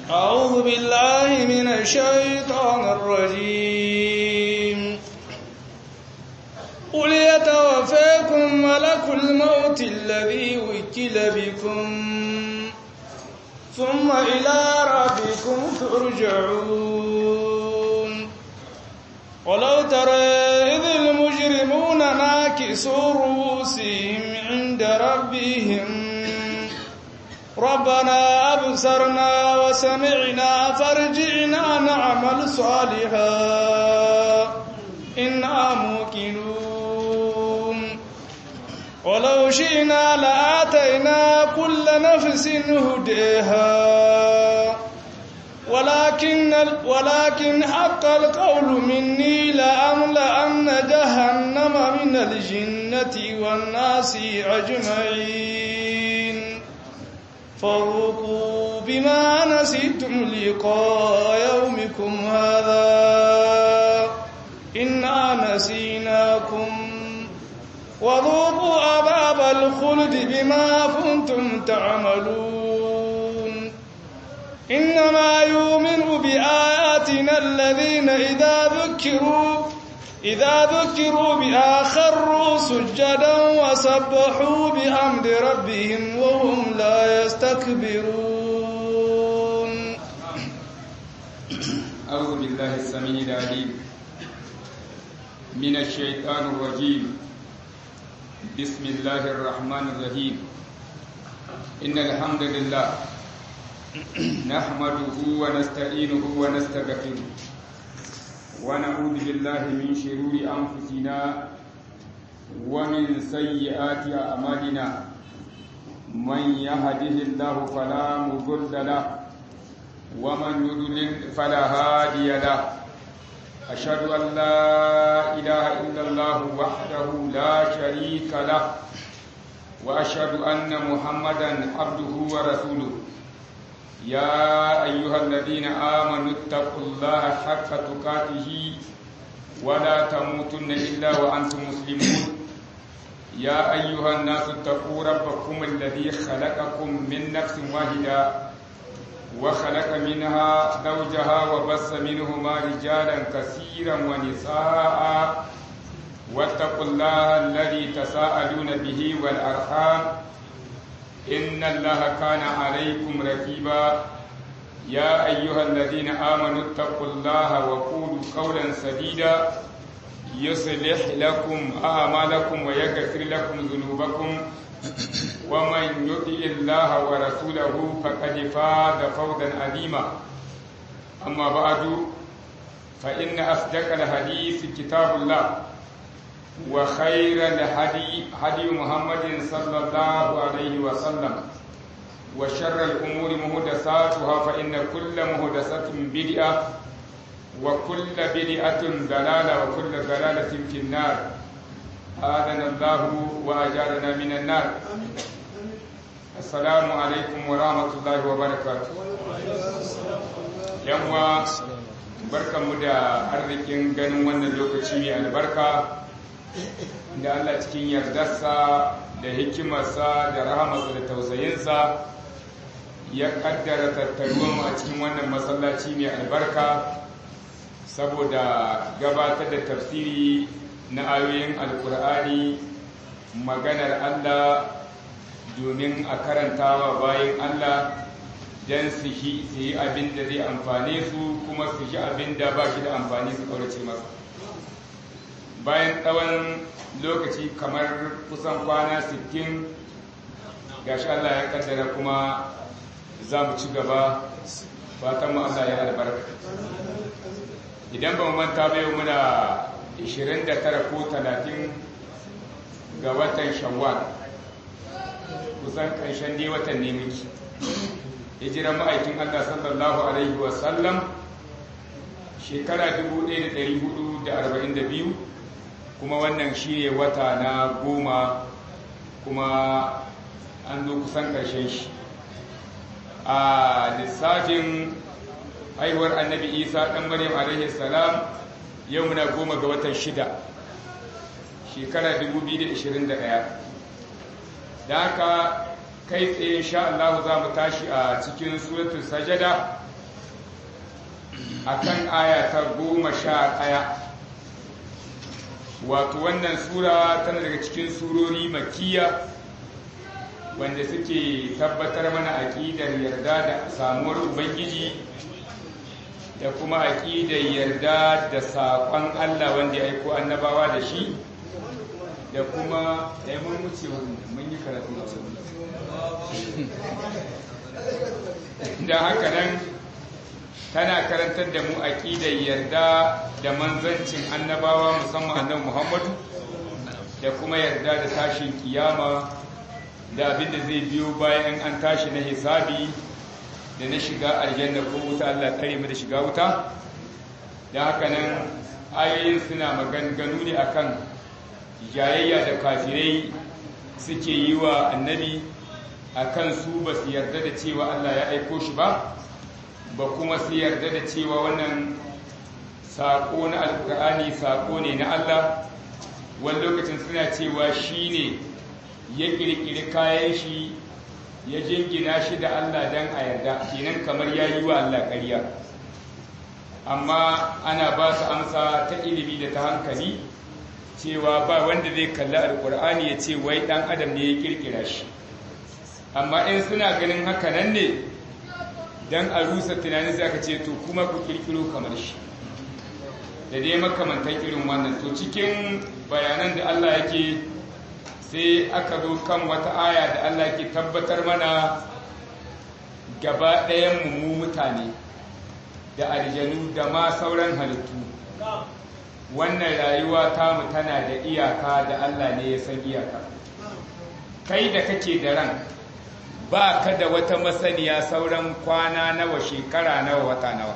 أعوذ بالله من الشيطان الرجيم قل يتوفاكم ملك الموت الذي وكل بكم ثم إلى ربكم ترجعون ولو ترى إذ المجرمون ناكسوا رؤوسهم عند ربهم ربنا أبصرنا وسمعنا فارجعنا نعمل صالحا إنا موقنون ولو شئنا لآتينا كل نفس هديها ولكن ولكن حق القول مني لأملأن جهنم من الجنة والناس أجمعين فذوقوا بما نسيتم لقاء يومكم هذا إنا نسيناكم وذوقوا عذاب الخلد بما كنتم تعملون إنما يؤمن بآياتنا الذين إذا ذكروا إذا ذكروا بها خروا سجدا وسبحوا بحمد ربهم وهم لا يستكبرون أعوذ بالله السميع العليم من الشيطان الرجيم بسم الله الرحمن الرحيم إن الحمد لله نحمده ونستعينه ونستغفره ونعوذ بالله من شرور أنفسنا ومن سيئات أعمالنا من يهده الله فلا مضل له ومن يضلل فلا هادي له أشهد أن لا إله إلا الله وحده لا شريك له وأشهد أن محمدا عبده ورسوله يا أيها الذين آمنوا اتقوا الله حق تقاته ولا تموتن إلا وأنتم مسلمون يا أيها الناس اتقوا ربكم الذي خلقكم من نفس واحدة وخلق منها زوجها وبث منهما رجالا كثيرا ونساء واتقوا الله الذي تساءلون به والأرحام إن الله كان عليكم رقيبا يا أيها الذين آمنوا اتقوا الله وقولوا قولا سديدا يصلح لكم أعمالكم ويغفر لكم ذنوبكم ومن يطع الله ورسوله فقد فاز فوزا عظيما أما بعد فإن أصدق الحديث كتاب الله وخير الهدي هدي محمد صلى الله عليه وسلم وشر الأمور مهدساتها فإن كل مهدسة بدعة وكل بدعة ضلالة وكل ضلالة في النار آذنا الله وأجارنا من النار السلام عليكم ورحمة الله وبركاته يوم barkanmu da arzikin ganin wannan lokaci mai albarka da Allah cikin yardarsa da hikimarsa da rahamarsa da tausayinsa ya kaddara tattaruwan a cikin wannan masallaci mai albarka saboda gabatar da tafsiri na ayoyin alkur'ani maganar Allah domin a karantawa bayan Allah don su yi abin da zai amfane su kuma su shi abin da ba shi da amfani su kaurace masa bayan tsawon lokaci kamar kusan kwana 60 gashi Allah ya kaddara kuma za mu ci gaba fatan mu Allah ya albarka idan ba mu manta bai muna 29 ko 30 ga watan shawwal kusan ƙarshen dai watan ne miki hijiran ma'aikin Allah sallallahu alaihi wasallam shekara 1442 kuma wannan shi ne wata na goma kuma an zo kusan ƙarshen shi a lissafin haihuwar annabi isa ɗan maryam alaihi salam yau muna goma ga watan shida shekara 2021 da haka kai tsaye insha Allah za mu tashi a cikin suratul sajada akan aya ta goma sha ɗaya wato wannan sura tana daga cikin surori makiya wanda suke tabbatar mana aƙidar yarda da samuwar ubangiji da kuma aƙidar yarda da saƙon allah wanda ya aiko annabawa da shi da kuma da mun wuce mun yi karatu da da haka nan tana karantar da mu aƙidar yarda da manzancin annabawa musamman annabi Muhammadu da kuma yarda da tashin kiyama da abin da zai biyo bayan an tashi na hisabi da na shiga aljanna ko wuta Allah kare mu da shiga wuta da haka nan ayoyin suna maganganu ne akan jayayya da kafirai suke yi wa annabi akan su ba su yarda da cewa Allah ya aiko shi ba ba kuma su yarda da cewa wannan saƙo na alƙur'ani saƙo ne na Allah wani lokacin suna cewa shi ne ya ƙirƙiri kayan shi ya jingina shi da Allah don a yarda kenan kamar ya yi wa Allah ƙarya amma ana ba su amsa ta ilimi da ta hankali cewa ba wanda zai kalli alƙur'ani ya ce wai ɗan adam ne ya ƙirƙira shi amma in suna ganin haka nan ne don a rusa tunanin sai aka ce to kuma ku kirkiro kamar shi da dai makamantan irin wannan to cikin bayanan da Allah yake sai aka zo kan wata aya da Allah ke tabbatar mana gaba ɗayan mu mutane da aljanu da ma sauran halittu wannan rayuwa tamu tana da iyaka da Allah ne ya san iyaka kai da kake da ran ba ka da wata masaniya sauran kwana nawa shekara nawa wata nawa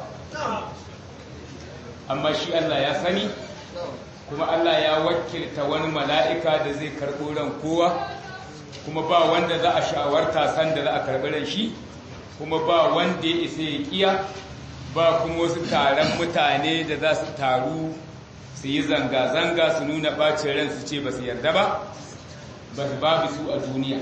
amma shi Allah ya sani kuma Allah ya wakilta wani mala'ika da zai karɓo ran kowa kuma ba wanda za a shawarta san da za a karɓi ran shi kuma ba wanda ya isa ya kiya ba kuma wasu taron mutane da za su taru su yi zanga-zanga su nuna ɓacin ran su ce ba su yarda ba ba su babu su a duniya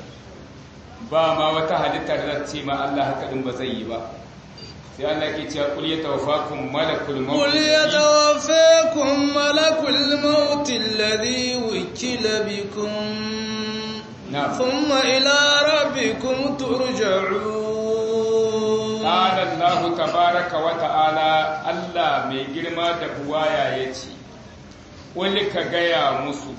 ba ma wata halittar da ce ma Allah haka din ba zai yi ba sai Allah ke cewa kul yatawaffakum malakul maut kul yatawaffakum malakul maut alladhi wukila bikum na'am thumma ila rabbikum turja'un qala Allah tabaaraka wa ta'ala Allah mai girma da buwaya yace kul ka gaya musu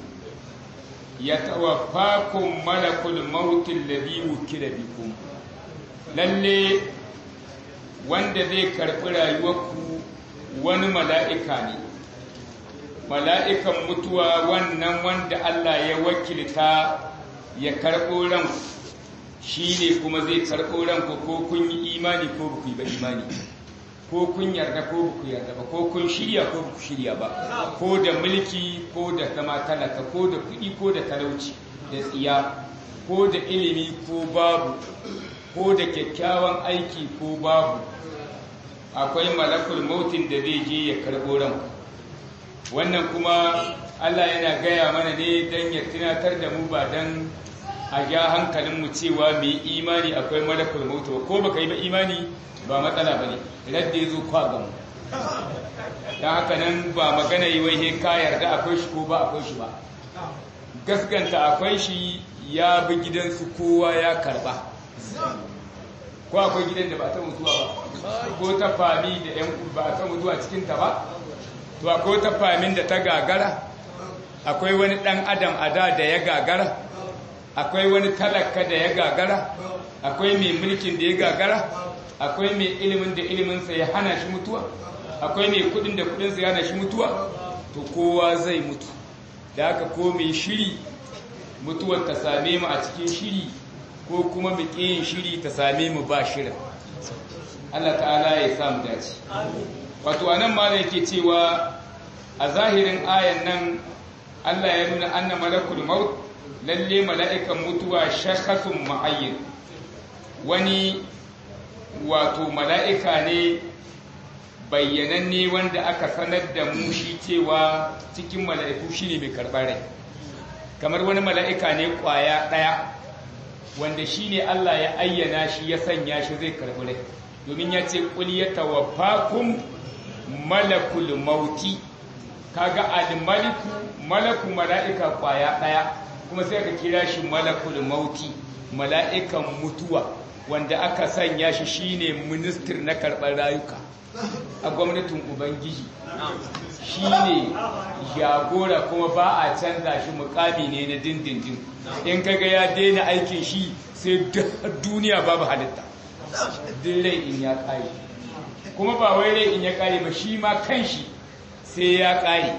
yatawaffakum malakul maut alladhi wukila bikum lalle wanda zai karbi rayuwarku wani mala'ika ne mala'ikan mutuwa wannan wanda Allah ya wakilta ya karɓo ranku shi ne kuma zai karɓo ranku ko kun yi imani ko ba ku yi ba imani ko kun yarda ko ba ku yarda ba ko kun shirya ko ba ku shirya ba ko da mulki ko da zama talaka ko da kuɗi ko da talauci da tsiya ko da ilimi ko babu ko da kyakkyawan aiki ko babu akwai malakul mautin da zai je ya karɓo ranku wannan kuma Allah yana gaya mana ne don ya tunatar da mu ba don a ja hankalinmu cewa mai imani akwai malakul mautu ko baka yi ba imani ba matsala ba ne radda ya zo kwa gamu don haka nan ba magana yi wai ka yarda akwai shi ko ba akwai shi ba gaskanta akwai shi ya bi gidansu kowa ya karba ko akwai gidan da ba ta mutuwa ba ko ta fami da yan ba ta mutuwa cikinta ba to akwai ta famin da ta gagara akwai wani ɗan adam a da da ya gagara akwai wani talaka da ya gagara akwai mai mulkin da ya gagara akwai mai ilimin da iliminsa ya hana shi mutuwa akwai mai kudin da kudinsa ya hana shi mutuwa to kowa zai mutu da haka ko mai shiri mutuwar ta same mu a cikin shiri ko kuma mu yin shiri ta same mu ba shirin Allah ta'ala ya sa mu dace wato anan ma yake cewa a zahirin ayan nan Allah ya nuna anna malakul maut lalle mala'ikan mutuwa shakhasun ma'ayyin wani wato mala'ika ne bayyananne wanda aka sanar da mu shi cewa cikin mala'iku shine mai karɓar rai kamar wani mala'ika ne ƙwaya ɗaya wanda shi ne Allah ya ayyana shi ya sanya shi zai karɓi rai domin ya ce qul yatawaffakum malakul mauti kaga al-maliku malaku mala'ika kwaya daya kuma sai ka kira shi malakul mauti mala'ikan mutuwa wanda aka sanya shi shine minister na karɓar rayuka a gwamnatin ubangiji shine jagora kuma ba a canza shi mukami ne na dindindin in kaga ya daina aikin shi sai duniya babu halitta duk rai in ya kare kuma ba wai rai in ya kare ba shi ma kanshi sai ya kare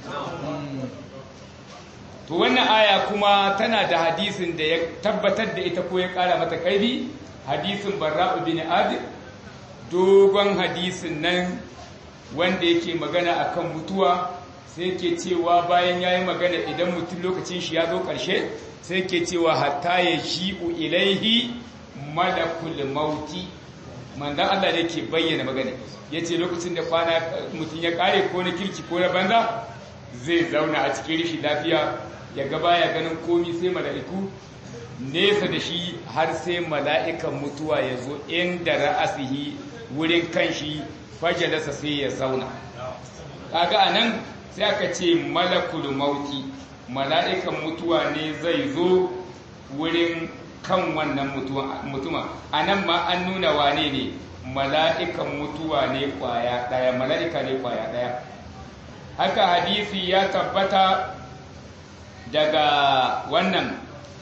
to wannan aya kuma tana da hadisin da ya tabbatar da ita ko ya kara mata karfi hadisin barra'u bin adib dogon hadisin nan wanda yake magana akan mutuwa sai ke cewa bayan yayi magana idan mutum lokacin shi ya zo ƙarshe sai ke cewa hatta ya shi'u ilaihi malakul mauti manzon Allah da yake bayyana magana yace lokacin da kwana mutum ya kare ko na kirki ko na banza zai zauna a cikin rishi lafiya ya ga baya ganin komi sai mala'iku nesa da shi har sai mala'ikan mutuwa ya zo inda ra'asihi wurin kanshi fajalasa sai ya zauna kaga anan sai aka ce malakul mauti mala'ikan mutuwa ne zai zo wurin kan wannan mutuma anan ma an nuna wane ne mala'ikan mutuwa ne kwaya daya mala'ika ne kwaya daya haka hadisi ya tabbata daga wannan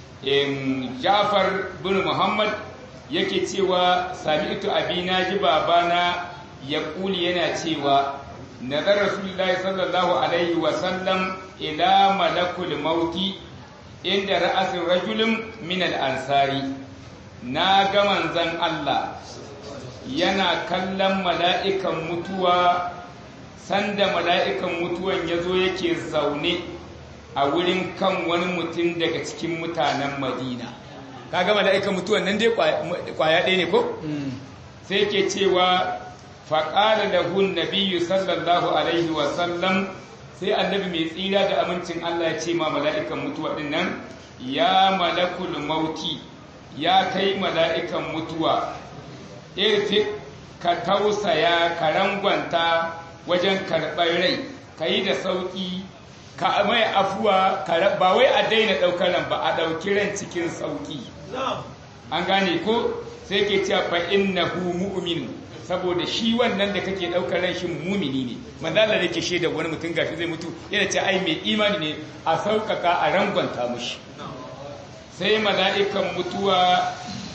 Jafar bin Muhammad yake cewa sami'tu abina ji babana ya kuli yana cewa nazar rasulullahi sallallahu alaihi wa sallam ila malakul mauti inda ra'asin rajulun min al-ansari na ga manzon Allah yana kallon mala'ikan mutuwa sanda mala'ikan mutuwan yazo yake zaune a wurin kan wani mutum daga cikin mutanen madina kaga mala'ikan mutuwan nan dai kwaya ɗaya ne ko sai ke cewa faƙala da hun nabiyu sallallahu alaihi wasallam sai annabi mai tsira da amincin Allah ya ce ma mala'ikan mutuwa ɗin nan ya malakul mauti ya kai mala'ikan mutuwa irfi ka tausaya ka rangwanta wajen karɓar rai ka yi da sauƙi ka mai afuwa ba wai a daina ɗaukar ran ba a ɗauki ran cikin sauƙi an gane ko sai ke cewa fa innahu mu'min saboda shi wannan da kake ɗaukar ran shi mumini ne manzala da ke shaida wani mutum gashi zai mutu yana ce ai mai imani ne a sauƙaƙa a rangwanta mushi sai mala'ikan mutuwa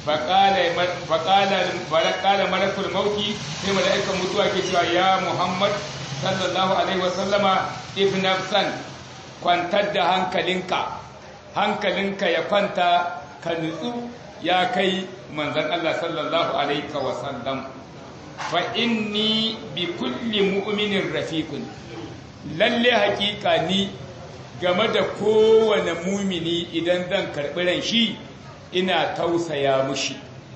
faƙala malakul mauki sai mala'ikan mutuwa ke cewa ya muhammad sallallahu alaihi wasallama ibn nafsan kwantar da hankalinka hankalinka ya kwanta ka nutsu ya kai manzan Allah sallallahu alaihi wasallam fa inni bi kulli mu'minin rafiqun lalle hakika ni game da kowane mumini idan zan karɓi ran shi ina tausaya mushi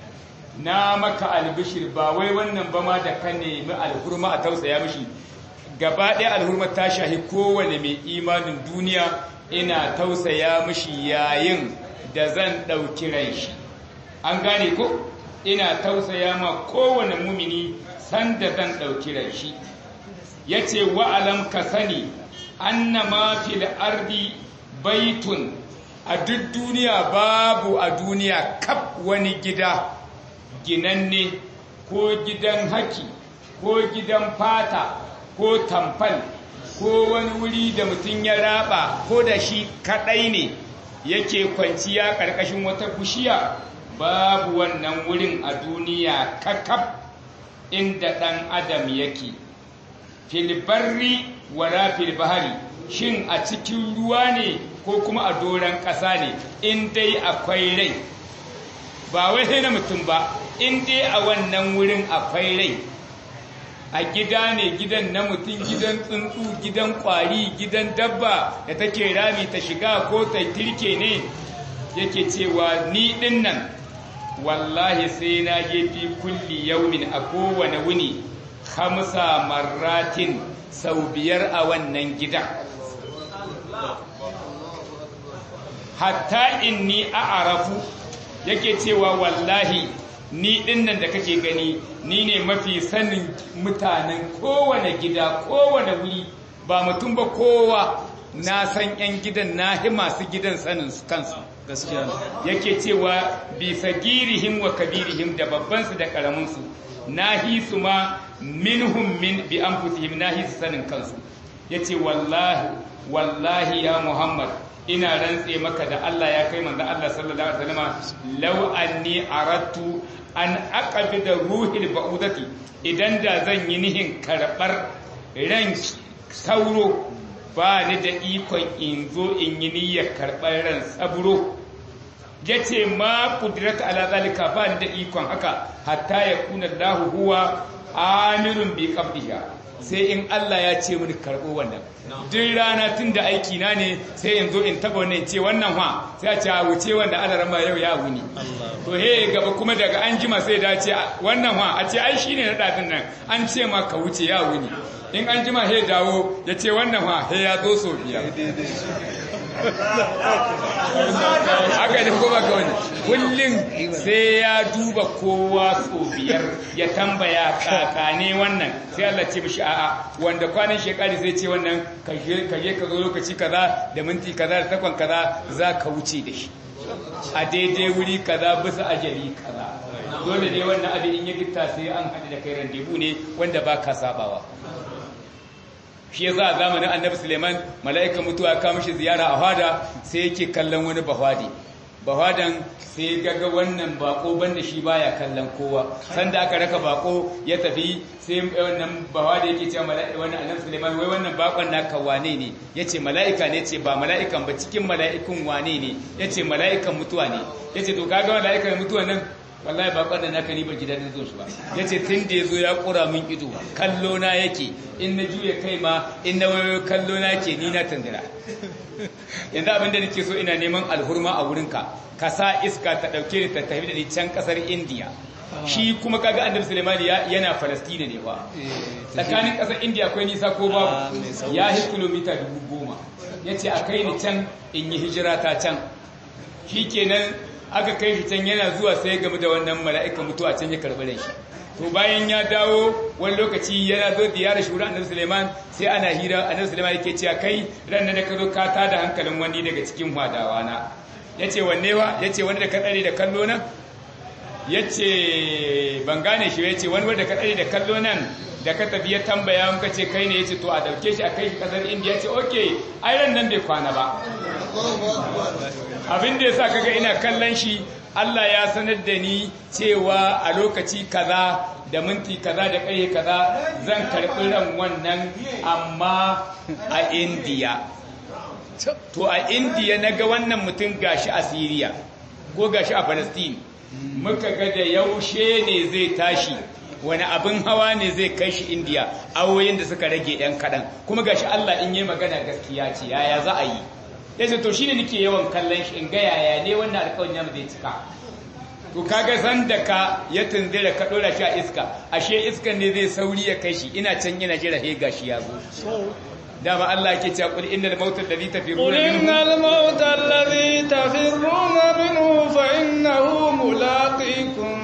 na maka albishir ba wai wannan ba ma da ka nemi alhurma a tausaya mushi gaba ɗaya alhurma ta shahi kowane mai imanin duniya ina tausaya mushi yayin da zan ɗauki ran shi an gane ko ina tausaya ma kowane mumini sanda zan ɗauki ran shi ya ce wa'alam ka sani annama fil ardi baitun a duk duniya babu a duniya kaf wani gida ginanne ko gidan haki ko gidan fata ko tamfal ko wani wuri da mutum ya raba ko da shi kadai ne yake kwanciya karkashin wata bishiya babu wannan wurin a duniya kakaf inda ɗan adam yake filbarri wala filbahari shin a cikin ruwa ne ko kuma a doron ƙasa ne in dai akwai rai ba wai sai na mutum ba in dai a wannan wurin akwai rai a gida ne gidan na mutum gidan tsuntsu gidan kwari gidan dabba da take rami ta shiga ko ta tirke ne yake cewa ni din nan wallahi sai na je fi kulli yaumin a kowane wuni hamsa marratin sau biyar a wannan gidan hatta inni a'arafu yake cewa wallahi ni dinnan da kake gani ni ne mafi sanin mutanen kowane gida kowane wuri ba mutum ba kowa na san yan gidan na hi masu gidan sanin su kansu gaskiya yake cewa bi sagirihim wa kabirihim da babban su da karamin su nahi su ma minhum min bi anfusihim nahi su sanin kansu yace wallahi wallahi ya muhammad ina rantse maka da Allah ya kai manzo Allah sallallahu alaihi wasallam law anni aradtu an aqbida ruhil ba'udati idan da zan yi nihin karbar ran sauro ba ni da ikon in zo in yi niyyar karɓar ran saburo ya ce ma kudirata ala zalika ba ni da ikon haka hatta ya kuna lahu huwa amirun bi qabdiha sai in Allah ya ce mini karɓo wannan duk rana tun da aiki na ne sai in zo in taba wannan ce wannan ha sai a ce a wuce wanda Allah rama yau ya wuni to he gaba kuma daga an jima sai da ce wannan ha a ce ai shine na dadin nan an ce ma ka wuce ya wuni in an jima he dawo ya ce wannan ha he ya zo so biyar haka ne ko baka wani kullum sai ya duba kowa so biyar ya tambaya kakane wannan sai Allah ce mishi a'a wanda kwanan shekari zai ce wannan kaje ka zo lokaci kaza da minti kaza da takwan kaza za ka wuce da shi a daidai wuri kaza bisa ajali kaza dole ne wannan abin in ya gitta sai an haɗu da kai randebu ne wanda ba ka sabawa shi ya za a zamanin annabi suleiman mala'ika mutuwa ka mishi ziyara a hada sai yake kallon wani bahwadi bahwadan sai gaga wannan bako banda shi baya kallon kowa sanda aka raka bako ya tafi sai wannan bahwada yake cewa mala'ika wannan annabi suleiman wai wannan bakon naka wane ne yace mala'ika ne ce ba mala'ikan ba cikin mala'ikun wane ne yace mala'ikan mutuwa ne yace to kaga mala'ikan mutuwa nan wallahi ba kwanan naka ni ba gidan zo shi ba yace tun da yazo ya kura min ido kallo na yake in na juye kai ma in na wayo kallo na yake ni na tandira yanzu abin da nake so ina neman alhurma a wurinka ka sa iska ta dauke ni ta tafi da ni can kasar India shi kuma kaga annabi Sulaiman yana Palestine ne ba tsakanin kasar India akwai nisa ko babu ya hi kilomita dubu goma yace a kai ni can in yi hijira ta can shikenan aka kai shi can yana zuwa sai game da wannan mala'ika mutuwa can ya karɓi da shi to bayan ya dawo wani lokaci yana zo ziyara shura annabi Suleiman sai ana hira annabi Suleiman yake cewa kai ran da ka zo ka tada hankalin wani daga cikin hadawa na yace wanne wa yace wani da ka tsare da kallo nan yace ban gane shi yace wani wanda ka tsare da kallo nan da ka tafi ya tambaya muka ce kai ne yace to a dauke shi a kai shi kasar India yace okay ai ran nan bai kwana ba abin da yasa kaga ina kallon shi Allah ya sanar da ni cewa a lokaci kaza da minti kaza da kai kaza zan karɓi ran wannan amma a India to a India naga wannan mutum gashi a Syria ko gashi a Palestine muka ga da yaushe ne zai tashi wani abin hawa ne zai kai shi indiya awoyin da suka rage ɗan kaɗan kuma gashi Allah in yi magana gaskiya ce yaya za a yi ya ce to shi ne nake yawan kallon shi in ga yaya ne wannan alƙawarin yamma zai cika to kaga san da ka ya tunzira ka ɗora shi a iska ashe iskan ne zai sauri ya kai shi ina can ina jira he gashi ya zo dama Allah yake cewa qul innal mauta alladhi tafirruna قل إن الموت الذي تفرون منه فإنه ملاقيكم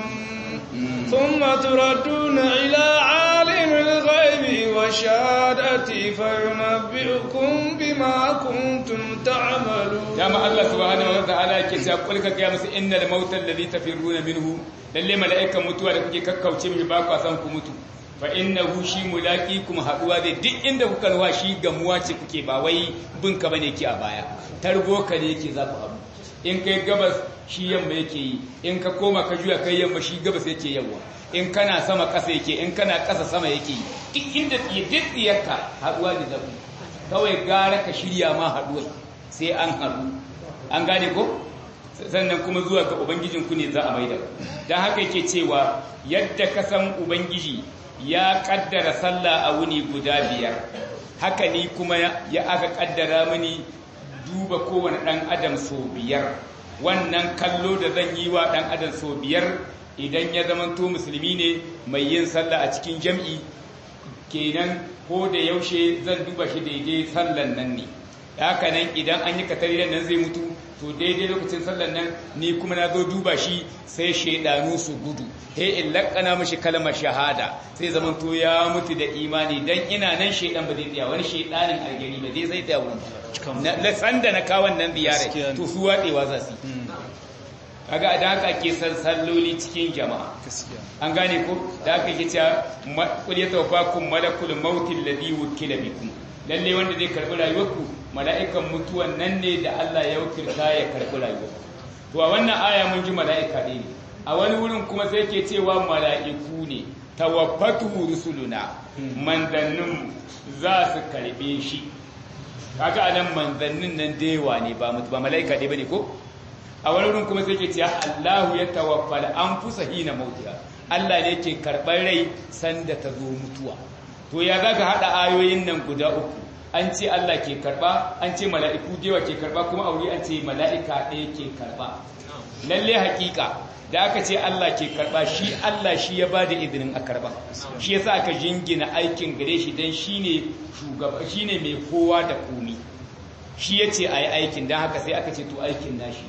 ثم تردون إلى عالم الغيب والشهادة فينبئكم بما كنتم تعملون dama Allah subhanahu wa ta'ala yake cewa qul ka ga musu innal mauta alladhi tafirruna minhu lalle mala'ikan mutuwa da kuke kakkauce mishi ba ku san ku mutu fa innahu shi mulaqikum haduwa zai duk inda kuka ruwa shi gamuwa ce kuke ba wai bin ka bane ki a baya targo ka ne yake za ku haɗu in kai gabas shi yamma yake yi in ka koma ka juya kai yamma shi gabas yake yawa in kana sama ƙasa yake in kana ƙasa sama yake yi duk inda duk tsiyarka haduwa da zaku kawai gara ka shirya ma haduwa sai an haɗu an gane ko sannan kuma zuwa ga ubangijinku ne za a maida don haka yake cewa yadda ka san ubangiji ya kaddara sallah a wuni guda biyar haka ni kuma ya aka kaddara mini duba kowane ɗan adam so biyar wannan kallo da zan yi wa ɗan adam so biyar idan ya zamanto musulmi ne mai yin sallah a cikin jam'i kenan ko da yaushe zan duba shi daidai sallan nan ne haka nan idan an yi katari nan zai mutu to daidai lokacin sallan nan ni kuma na zo duba shi sai shaidanu su gudu he in lakana mashi kalmar shahada sai zaman to ya mutu da imani dan ina nan shaidan ba zai tsaya wani shaidanin aljani ba zai zai tsaya wurin na sanda na kawon nan ziyara to su wadewa za su kaga da haka ake san salloli cikin jama'a an gane ko da haka yake cewa qul yatawaffakum malakul maut alladhi wukila bikum lalle wanda zai karbi rayuwarku mala'ikan mutuwan nan ne da Allah ya wakilta ya karbi rayuwarku to a wannan aya mun ji mala'ika ne a wani wurin kuma sai ke cewa mala'iku ne tawaffatu rusuluna manzannin za su karbe shi kaga anan manzannin nan da yawa ne ba mutu ba mala'ika dai bane ko a wani wurin kuma sai ke cewa Allahu ya tawaffal anfusa hina mautiha Allah ne ke karɓar rai sanda ta zo mutuwa to ya zaka hada ayoyin nan guda uku an ce Allah ke karba an ce mala'iku dewa ke karba kuma aure an ce mala'ika ɗaya ke karba lalle hakika da aka ce Allah ke karba shi Allah shi ya bada izinin a karba shi yasa aka jingina aikin gare shi dan shine shugaba shine mai kowa da komi shi yace ayi aikin dan haka sai aka ce to aikin nashi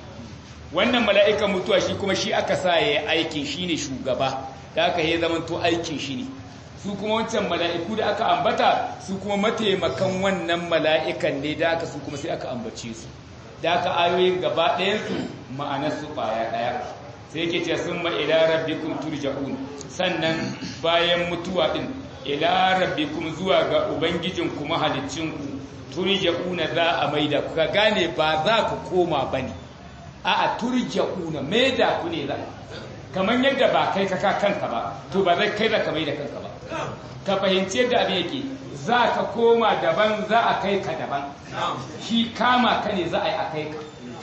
wannan mala'ikan mutuwa shi kuma shi aka sa yayi aikin shine shugaba da aka yi zaman to aikin shi ne su kuma wancan mala'iku da aka ambata su kuma mataimakan wannan mala'ikan ne da aka su kuma sai aka ambace su da aka ayoyin gaba ɗayansu ma'anarsu ɓaya ɗaya sai yake ce sun ma ila rabbikum turja'un sannan bayan mutuwa ɗin ila rabbikum zuwa ga ubangijin kuma halicinku turja'una za a maida ku ka gane ba za ku koma bane a'a turja'una maida ku ne za kamar yadda ba kai ka kanka ba to ba zai kai da ka maida kanka ba ka fahimci yadda abin yake za ka koma daban za a kai ka daban shi kama ka ne za a yi a kai ka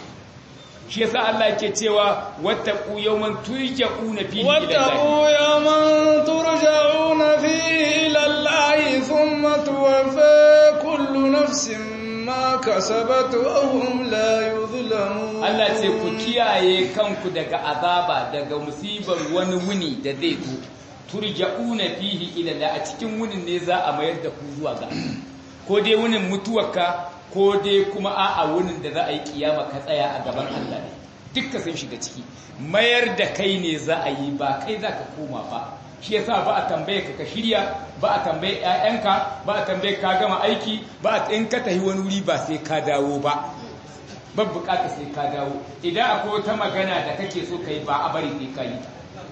shi yasa Allah yake cewa wattaqu yawman turja'una fihi ila wattaqu yawman turja'una fihi ila Allah thumma tuwaffa kullu nafsin ma kasabat wa hum la yuzlamun Allah ce ku kiyaye kanku daga azaba daga musibar wani wuni da zai zo turja'una fihi ila Allah a cikin wunin ne za a mayar da ku zuwa ga ko dai wunin mutuwarka ko dai kuma a'a wunin da za a yi kiyama ka tsaya a gaban Allah ne dukka sun shiga ciki mayar da kai ne za a yi ba kai za ka koma ba shi yasa ba a tambaye ka ka shirya ba a tambaye ƴaƴanka ba a tambaye ka gama aiki ba a in ka tafi wani wuri ba sai ka dawo ba ba bukata sai ka dawo idan akwai wata magana da kake so kai ba a bari sai ka yi ta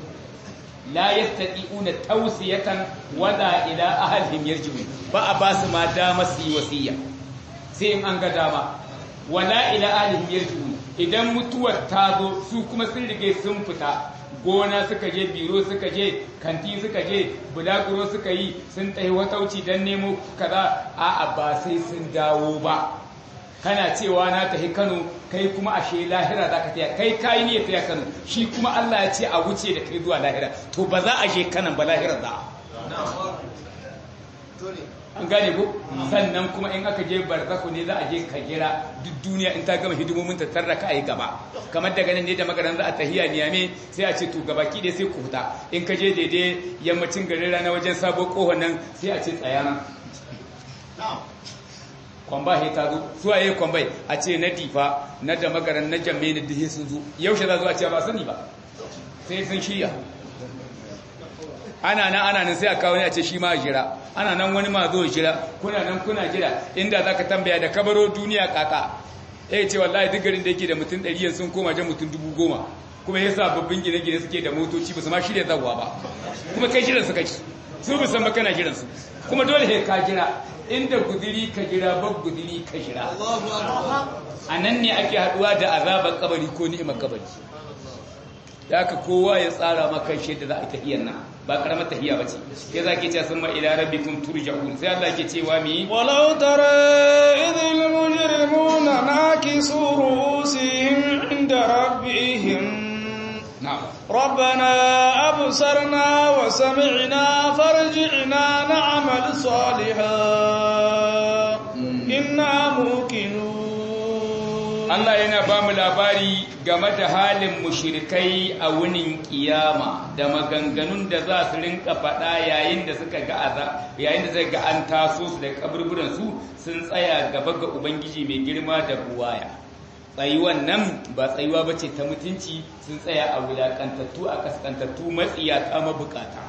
la yastati'una tawsiyatan wala ila ahlihim yarji'un ba a ba su ma dama su yi wasiya sai in an ga dama wala ila ahlihim yarji'un idan mutuwar ta zo su kuma sun rige sun fita gona suka je biro suka je kanti suka je bulaguro suka yi sun tsaye watauci don nemo kaza a'a ba sai sun dawo ba kana cewa na tafi Kano kai kuma ashe lahira za ka taya kai kayi ne taya Kano shi kuma Allah ya ce a wuce da kai zuwa lahira to ba za a je kanan ba lahira za an gane ko sannan kuma in aka je barzaku ne za a je ka gira duk duniya in ta gama hidimomin ta tarra ka yi gaba kamar daga nan ne da magaran za a tahiya niyame sai a ce to gaba ki dai sai ku huta in ka je daidai yammacin garin rana wajen sabo kohon nan sai a ce tsayana kwamba he ta zo su a yi kwambai a ce na difa na da magaran na jamme na dihe sun zo yaushe za zo a ce ba sani ba sai sun shirya ana nan ana nan sai a kawo ne a ce shi ma jira ana nan wani ma zo jira kuna nan kuna jira inda za ka tambaya da kabaro duniya kaka ya ce wallahi duk garin da yake da mutum ɗari sun koma jan mutum dubu goma kuma ya sa babbin gine-gine suke da motoci ba su ma shirya zawa ba kuma kai jiran su kake su bi san kana jiran su kuma dole sai ka jira inda guduri ka jira bab guduri ka jira a nan ne ake haduwa da azabar kabari ko ni'imar kabari da aka kowa ya tsara maka shi da za a tahiyar nan ba karamar tahiya bace ya zaki ce sun ma ila rabbikum turja'un sai Allah ke cewa mi walau tara idhil mujrimuna nakisu ru'usihim inda rabbihim na'am ربنا أبصرنا وسمعنا فرجعنا نعمل صالحا إنا موقنون Allah yana ba mu labari game da halin mushrikai a wunin kiyama da maganganun da za su rinka faɗa yayin da suka ga aza yayin da zai ga an taso su da kaburburan su sun tsaya gaba ga ubangiji mai girma da buwaya tsayuwan nan ba tsayuwa ba ce ta mutunci sun tsaya a wulaƙantattu a ƙasƙantattu matsiya ta mabukata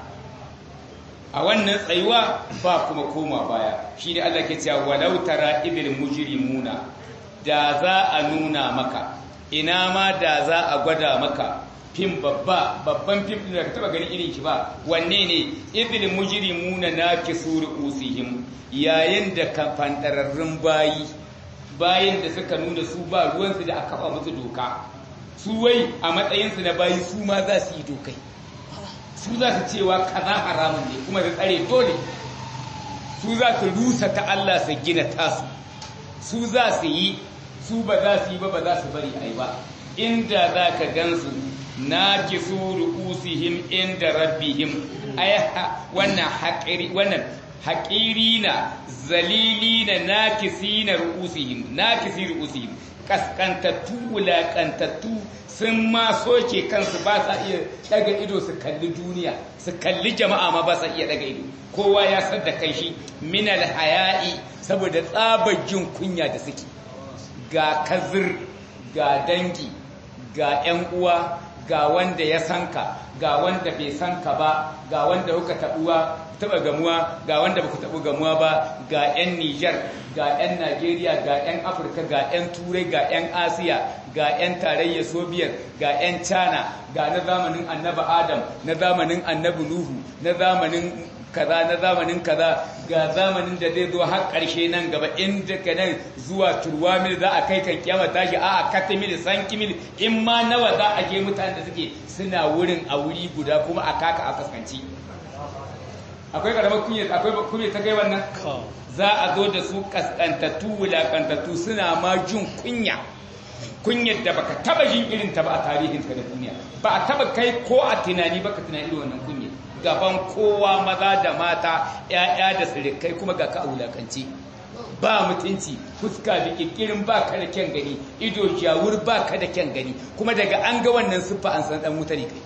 a wannan tsayuwa ba kuma koma baya shi ne Allah ke cewa walau tara idil mujrimuna da za a nuna maka ina ma da za a gwada maka fim babba babban fim din da ka taba gani irin shi ba wanne ne idil mujrimuna nakisu ru'usihim yayin da kan fantararrun bayi bayan da suka nuna su ba ruwansu da aka kafa musu doka su wai a matsayinsu na bayi su ma za su yi dokai su za su cewa kaza haramun ne kuma da tsare dole su za su rusa ta Allah su gina tasu su za su yi su ba za su yi ba ba za su bari a yi ba inda za ka gansu na ki su ru'usihim inda rabbihim ay wannan haƙiri wannan haƙirina zalilina nakisina ru'usihim nakisi ru'usihim kaskantattu wulaƙantattu sun ma soke kansu ba sa iya daga ido su kalli duniya su kalli jama'a ma ba sa iya daga ido kowa ya san da kai shi minal haya'i saboda tsabar jin kunya da suke ga kazir ga dangi ga 'yan uwa ga wanda ya sanka ga wanda bai sanka ba ga wanda kuka tabuwa taba gamuwa ga wanda baku tabu gamuwa ba ga 'yan Niger ga 'yan Najeriya ga 'yan Afirka ga 'yan Turai ga 'yan Asiya ga 'yan tarayyar Soviet ga 'yan China ga na zamanin Annabi Adam na zamanin Annabi Nuhu na zamanin kaza na zamanin kaza ga zamanin da zai zo har ƙarshe nan gaba inda ka nan zuwa turwamil za a kai kan kiyama tashi a katamil sankimil in ma nawa za a je mutanen da suke suna wurin a wuri guda kuma a kaka a kaskanci akwai karamar kunya akwai kunya ta kai wannan za a zo da su kaskantattu wulakantattu suna ma jin kunya kunyar da baka taba jin irin ta ba a tarihin ka da duniya ba a taba kai ko a tunani baka tunani irin wannan kunya gaban kowa maza da mata ‘ya'ya da sirikai kuma ga ka a wulakanci ba mutunci fuska da ƙirƙirin ba ka da kyan gani ido jawur ba ka da kyan gani kuma daga an ga wannan siffa an san ɗan wuta ne kai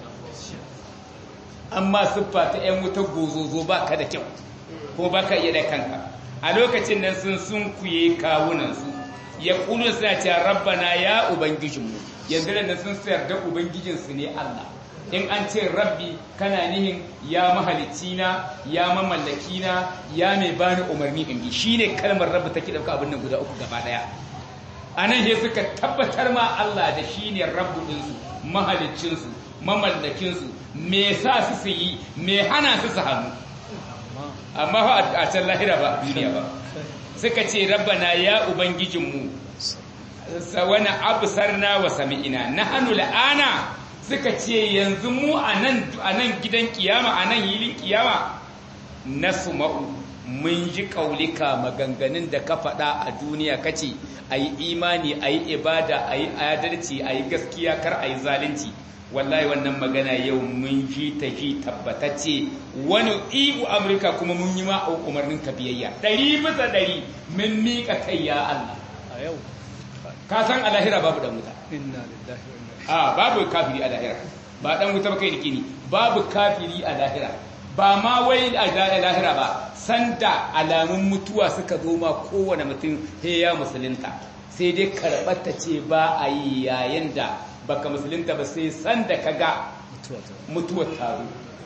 amma siffa ta ‘yan wuta gozozo ba ka da kyau kuma ba ka iya da kanka a lokacin nan sun sun kuye kawunansu ya ƙunu suna cewa rabbana ya ubangijinmu yanzu da sun sayar da ubangijinsu ne Allah in an ce rabbi kana nihin ya mahalicci na ya mamallaki na ya mai bani umarni in bi shine kalmar rabbi take dauka abin nan guda uku gaba daya anan he suka tabbatar ma Allah da shine rabbu din su mahaliccin su mamallakin su me sa su su yi me hana su su hannu amma fa a can lahira ba duniya ba suka ce rabbana ya ubangijinmu sawana absarna wa sami'ina nahnu la'ana suka ce yanzu mu a nan gidan kiyama a nan hilin kiyama na suma'u mun ji kaulika maganganun da ka faɗa a duniya kace a yi imani a yi ibada a yi adalci a yi gaskiya kar a yi zalunci wallahi wannan magana yau mun ji ta ji tabbatacce wani ibu amurka kuma mun yi ma umarnin ka biyayya ɗari bisa ɗari mun miƙa kai ya allah a yau ka san a lahira babu da wuta inna lillahi wa inna a babu kafiri a lahira ba dan wuta ba kai dikini babu kafiri a lahira ba ma wai a lahira ba sanda alamun mutuwa suka zo ma kowane mutum he ya musulunta sai dai karɓar ta ce ba a yi yayin da baka musulunta ba sai sanda ka ga mutuwa ta mutuwar taro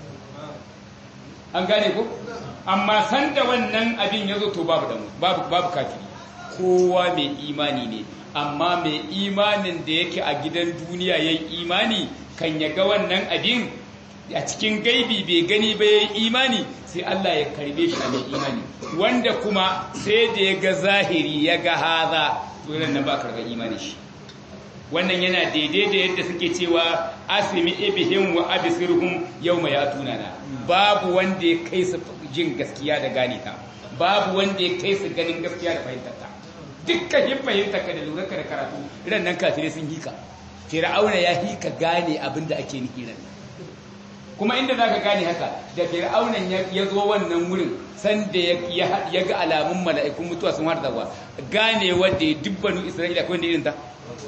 an gane ko amma sanda wannan abin ya zo to babu damu babu babu kafiri kowa mai imani ne amma mai imanin da yake a gidan duniya yayi imani kan ya ga wannan abin a cikin gaibi bai gani ba yayi imani sai Allah ya karbe shi a mai imani wanda kuma sai da ya ga zahiri ya ga haza to nan ba karga imani shi wannan yana daidai da yadda suke cewa asimi ibihim wa absirhum yawma yatunana babu wanda ya kai su jin gaskiya da gane ta babu wanda ya kai su ganin gaskiya da fahimtar ta dukkan yin fahimtar ka da lura ka da karatu ran nan kafirai sun hika fir'auna ya hika gane abin da ake nufi ran kuma inda zaka gane haka da fir'aunan ya zo wannan wurin sanda ya ga alamun mala'ikun mutuwa sun harda wa gane wanda ya dubbanu isra'ila ko wanda irin ta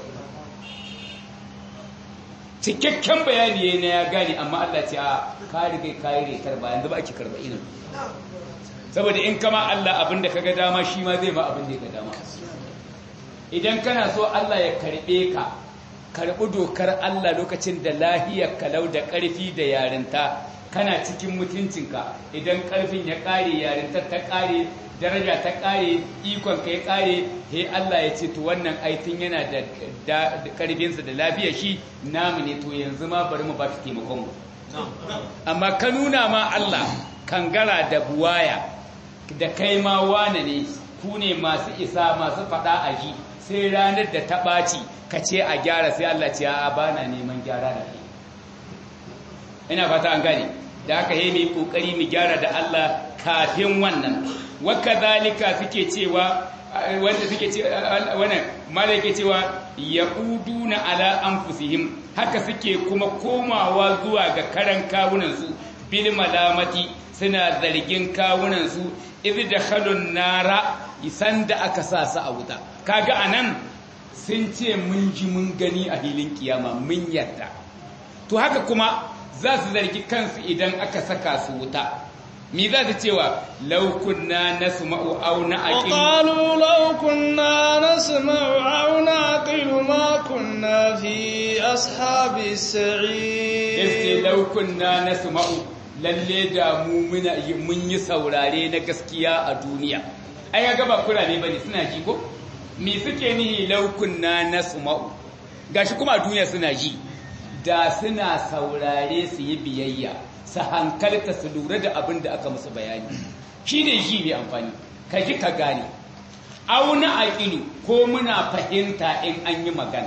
cikakken bayani na ya gane amma Allah ce a ka riga ka yi retar ba yanzu ba ake karba inin saboda in kama Allah abin da kaga dama shi ma zai ma abin da ya ga dama idan kana so Allah ya karbe ka karbi dokar Allah lokacin da lahiyar kalau da ƙarfi da yarinta kana cikin mutuncinka idan ƙarfin ya ƙare yarintar ta ƙare daraja ta ƙare ikon ka ya ƙare he Allah ya ce to wannan aitin yana da ƙarfinsa da lafiyar shi namu ne to yanzu ma bari mu ba ka taimakon mu amma ka nuna ma Allah kangara da buwaya da kai ma wane ne ku ne masu isa masu faɗa a ji sai ranar da ta ɓaci ka ce a gyara sai Allah ce a ba na neman gyara da kai ina fata an gane da aka yi mai ƙoƙari mu gyara da Allah kafin wannan waka zalika suke cewa wanda suke ce wannan malaka cewa yauduna ala anfusihim haka suke kuma komawa zuwa ga karan kawunansu bil malamati suna zargin kawunansu idh dakhalun nara isan da aka sa su a wuta kaga anan sun ce mun ji mun gani a hilin kiyama mun yarda to haka kuma za su zargi kansu idan aka saka su wuta mi za su cewa law kunna nasma'u aw na'qilu qalu law kunna nasma'u aw naqilu ma kunna fi ashabi sa'id yace law kunna nasma'u lalle da mu muna mun yi saurare na gaskiya a duniya ai ga ba kurame bane suna ji ko me suke nihi law kunna nasma'u gashi kuma a duniya suna ji da suna saurare su yi biyayya su hankalta su lura da abin da aka musu bayani shi ne shi mai amfani ka ji ka gane auna aƙilu ko muna fahimta in an yi magana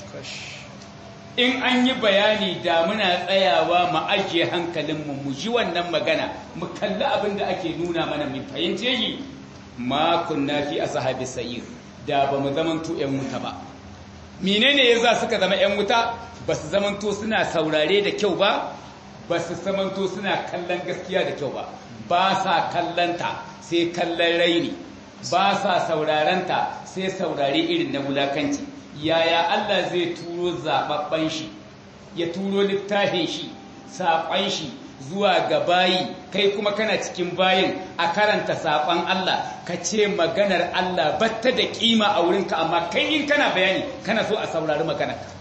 in an yi bayani da muna tsayawa mu ajiye hankalinmu mu ji wannan magana mu kalli abin da ake nuna mana mu fahimce shi ma kunna fi ashabi sa'ir da ba mu zamanto yan wuta ba menene yasa suka zama yan wuta ba su zamanto suna saurare da kyau ba ba su zamanto suna kallon gaskiya da kyau ba ba sa kallanta sai kallon raini ba sa saurarenta sai saurare irin na wulakanci yaya Allah zai turo zababban shi ya turo littafin shi saƙon shi zuwa ga bayi kai kuma kana cikin bayin a karanta saƙon Allah ka ce maganar Allah batta da kima a wurinka amma kai in kana bayani kana so a saurari maganarka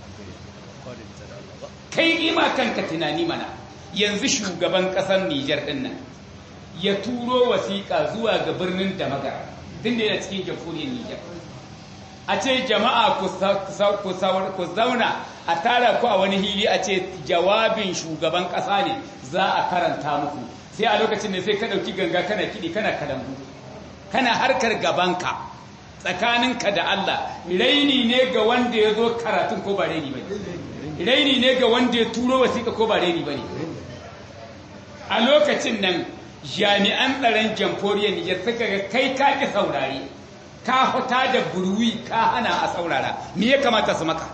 kai ima kanka tunani mana yanzu shugaban ƙasar Nijar ɗin nan ya turo wasiƙa zuwa ga birnin da magara tun da yana cikin jamhuriyar Nijar a ce jama'a ku zauna a tara ku a wani hili a ce jawabin shugaban ƙasa ne za a karanta muku sai a lokacin da sai ka ɗauki ganga kana kiɗi kana kalambu kana harkar gabanka tsakaninka da Allah raini ne ga wanda ya zo karatun ko ba raini ba raini ne ga wanda ya turo wasiƙa ko ba raini ba ne a lokacin nan jami'an tsaron jamhuriyar Nijar suka ga kai ka ki saurare ka fita da burwi ka hana a saurara me ya kamata su maka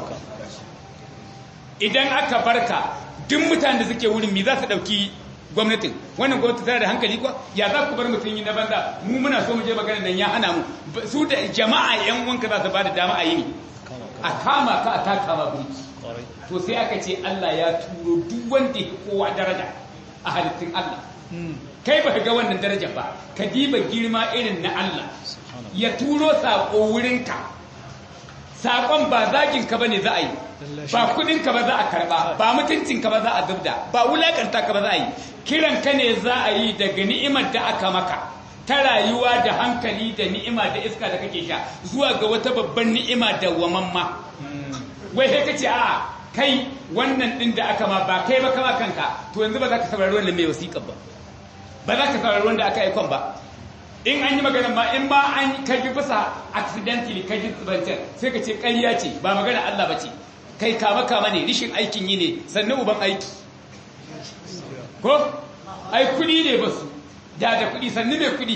idan aka barka duk mutanen da suke wurin me za su dauki gwamnatin wannan gwamnati tana da hankali kuwa ya za ku bar mutum yi na banza mu muna so mu je magana nan ya hana mu su da jama'a yan wanka za su ba da dama a yi ne a kama ka a taka ma burki to sai aka ce Allah ya turo duk wanda ya kowa daraja a halittun Allah kai ba ga wannan daraja ba ka diba girma irin na Allah ya turo saƙo wurinka saƙon ba zaginka ba ne za a yi ba kudinka ba za a karɓa ba mutuncinka ba za a zubda ba wulaƙanta ka ba za a yi kiranka ne za a yi daga ni'imar da aka maka ta rayuwa da hankali da ni'ima da iska da kake sha zuwa ga wata babban ni'ima da wamamma wai sai kace a kai wannan din da aka ma ba kai ba kama kanka to yanzu ba za ka saurari wannan mai wasiƙa ba ba za ka saurari wanda aka aikon ba in an yi magana ma in ba an kaji bisa accidentally kaji tsibantar sai ka ce ƙarya ce ba magana Allah ba ce kai kama kama ne rishin aikin yi ne sannan uban aiki ko ai kuɗi ne ba su da da kuɗi sannu mai kuɗi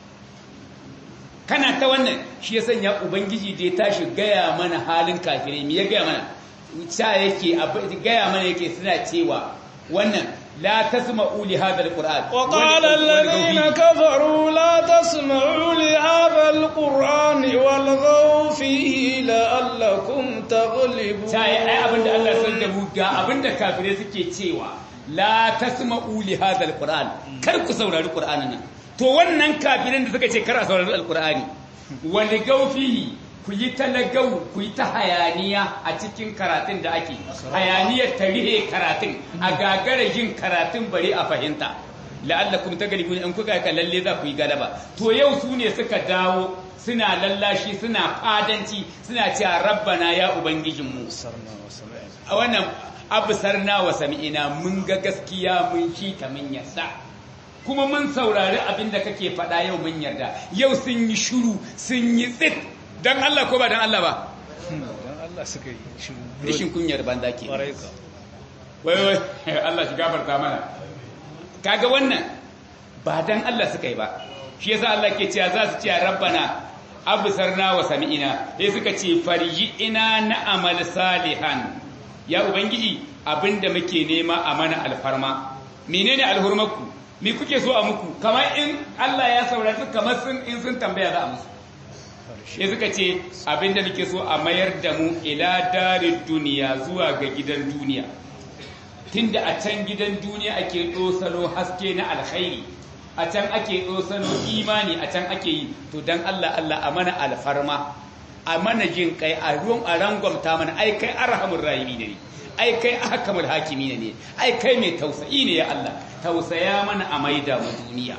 kana ta wannan shi ya sanya ubangiji da ya tashi gaya mana halin kafirai me ya gaya mana sa yake gaya mana yake suna cewa wannan لا تسمعوا لهذا القرآن وقال الذين كفروا لا تسمعوا لهذا القرآن والغوا فيه لعلكم تغلبون sai ai abinda Allah san da mu ga abinda kafirai suke cewa la tasma'u li hadha alquran kar ku saurari qur'anin nan to wannan kafirin da suka ce kar a saurari alqur'ani wanda gaufihi ku yi ta lagau ku yi ta hayaniya a cikin karatun da ake hayaniyar ta rihe karatun a gagara yin karatun bari a fahimta la'allakum taglibun in kuka ka lalle za ku yi galaba to yau su ne suka dawo suna lallashi suna fadanci suna cewa rabbana ya ubangijinmu a wannan absarna wa sami'ina mun ga gaskiya mun shi ta mun yasa kuma mun saurari abin da kake faɗa yau mun yarda yau sun yi shuru sun yi tsit dan Allah ko ba dan Allah ba dan Allah suka yi shiru rishin kunyar banza ke Ƙwarai ka. wai wai Allah shi gafarta mana kaga wannan ba dan Allah suka yi ba shi yasa Allah ke cewa za su ce rabbana absarna wa sami'ina sai suka ce farji ina na amal salihan ya ubangiji abinda muke nema a mana alfarma menene alhurmaku me kuke so a muku kamar in Allah ya saurari kamar sun in sun tambaya za a musu sai suka ce abinda muke so a mayar da mu ila darid duniya zuwa ga gidan duniya tunda a can gidan duniya ake ɗosano haske na alkhairi a can ake ɗosano imani a can ake yi to dan Allah Allah a mana alfarma a mana jin kai a ruwan a rangwamta mana ai kai arhamur rahimi ne ai kai ahkamul hakimi ne ai kai mai tausayi ne ya Allah tausaya mana a maida mu duniya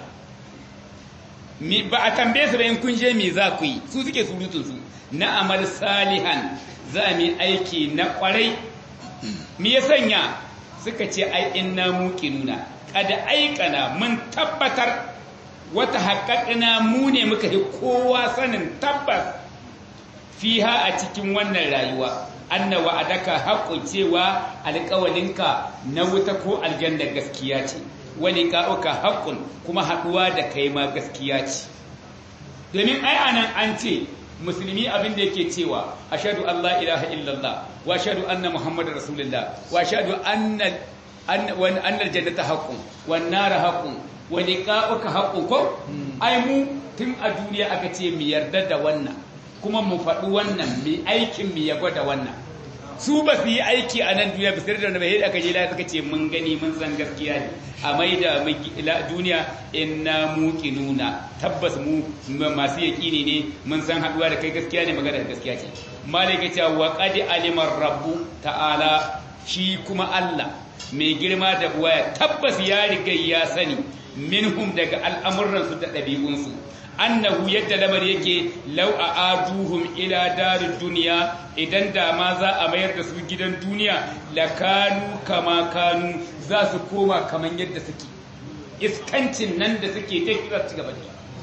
mi ba a tambaye su da in kun je me za ku yi su suke surutun su na amal salihan za mu yi aiki na kwarai me ya sanya suka ce ai inna muqinuna kada aikana mun tabbatar wata haƙaƙina mu ne muka yi kowa sanin tabbas fiha a cikin wannan rayuwa anna wa'adaka haqqun cewa alƙawalinka na wuta ko aljanna gaskiya ce wani ka'uka haqqun kuma haɗuwa da kai ma gaskiya ce domin ai anan an ce musulmi abin da yake cewa ashhadu an la ilaha illallah wa ashhadu anna muhammadar rasulullah wa ashhadu anna anna aljannata haqqun wan nar haqqun wa liqa'uka haqqun ko ai mu tun a duniya aka ce mu yarda da wannan kuma mu faɗi wannan mu aikin mu ya gwada wannan su ba su yi aiki a nan duniya bisir da bai aka je lafiya suka ce mun gani mun san gaskiya ne a mai da duniya inna muqinuna tabbas mu masu yaƙini ne mun san haɗuwa da kai gaskiya ne magana da gaskiya ce malaka ce wa qad alimar rabbu ta'ala shi kuma Allah mai girma da buwaya tabbas ya riga ya sani minhum daga al'amuransu da ɗabi'unsu annahu yadda lamar yake lau a aduhum ila darin duniya idan da ma za a mayar da su gidan duniya la kanu kama kanu za su koma kaman yadda suke iskancin nan da suke ta kira su gaba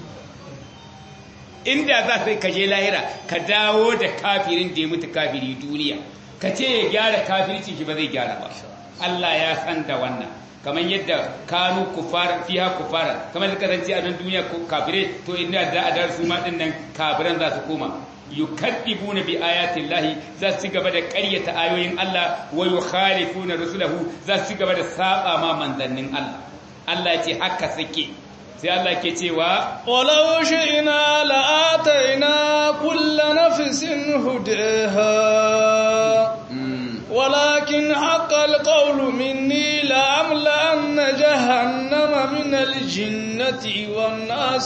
inda za su kaje lahira ka dawo da kafirin da ya mutu kafiri duniya ka ce ya gyara kafirci shi ba zai gyara ba Allah ya san da wannan kamar yadda kanu kufar fiha kufara kamar da kasance a nan duniya ko kafire to inda za a dar su ma din nan kafiran za su koma yukadibuna bi ayati llahi za su gaba da ƙaryata ayoyin Allah wa yukhalifuna rusulahu za su gaba da saba ma manzannin Allah Allah ya ce haka suke sai Allah ke cewa walau shi'na la'ataina kullu nafsin hudaha ولكن حق القول مني لأملأن جهنم من الجنة والناس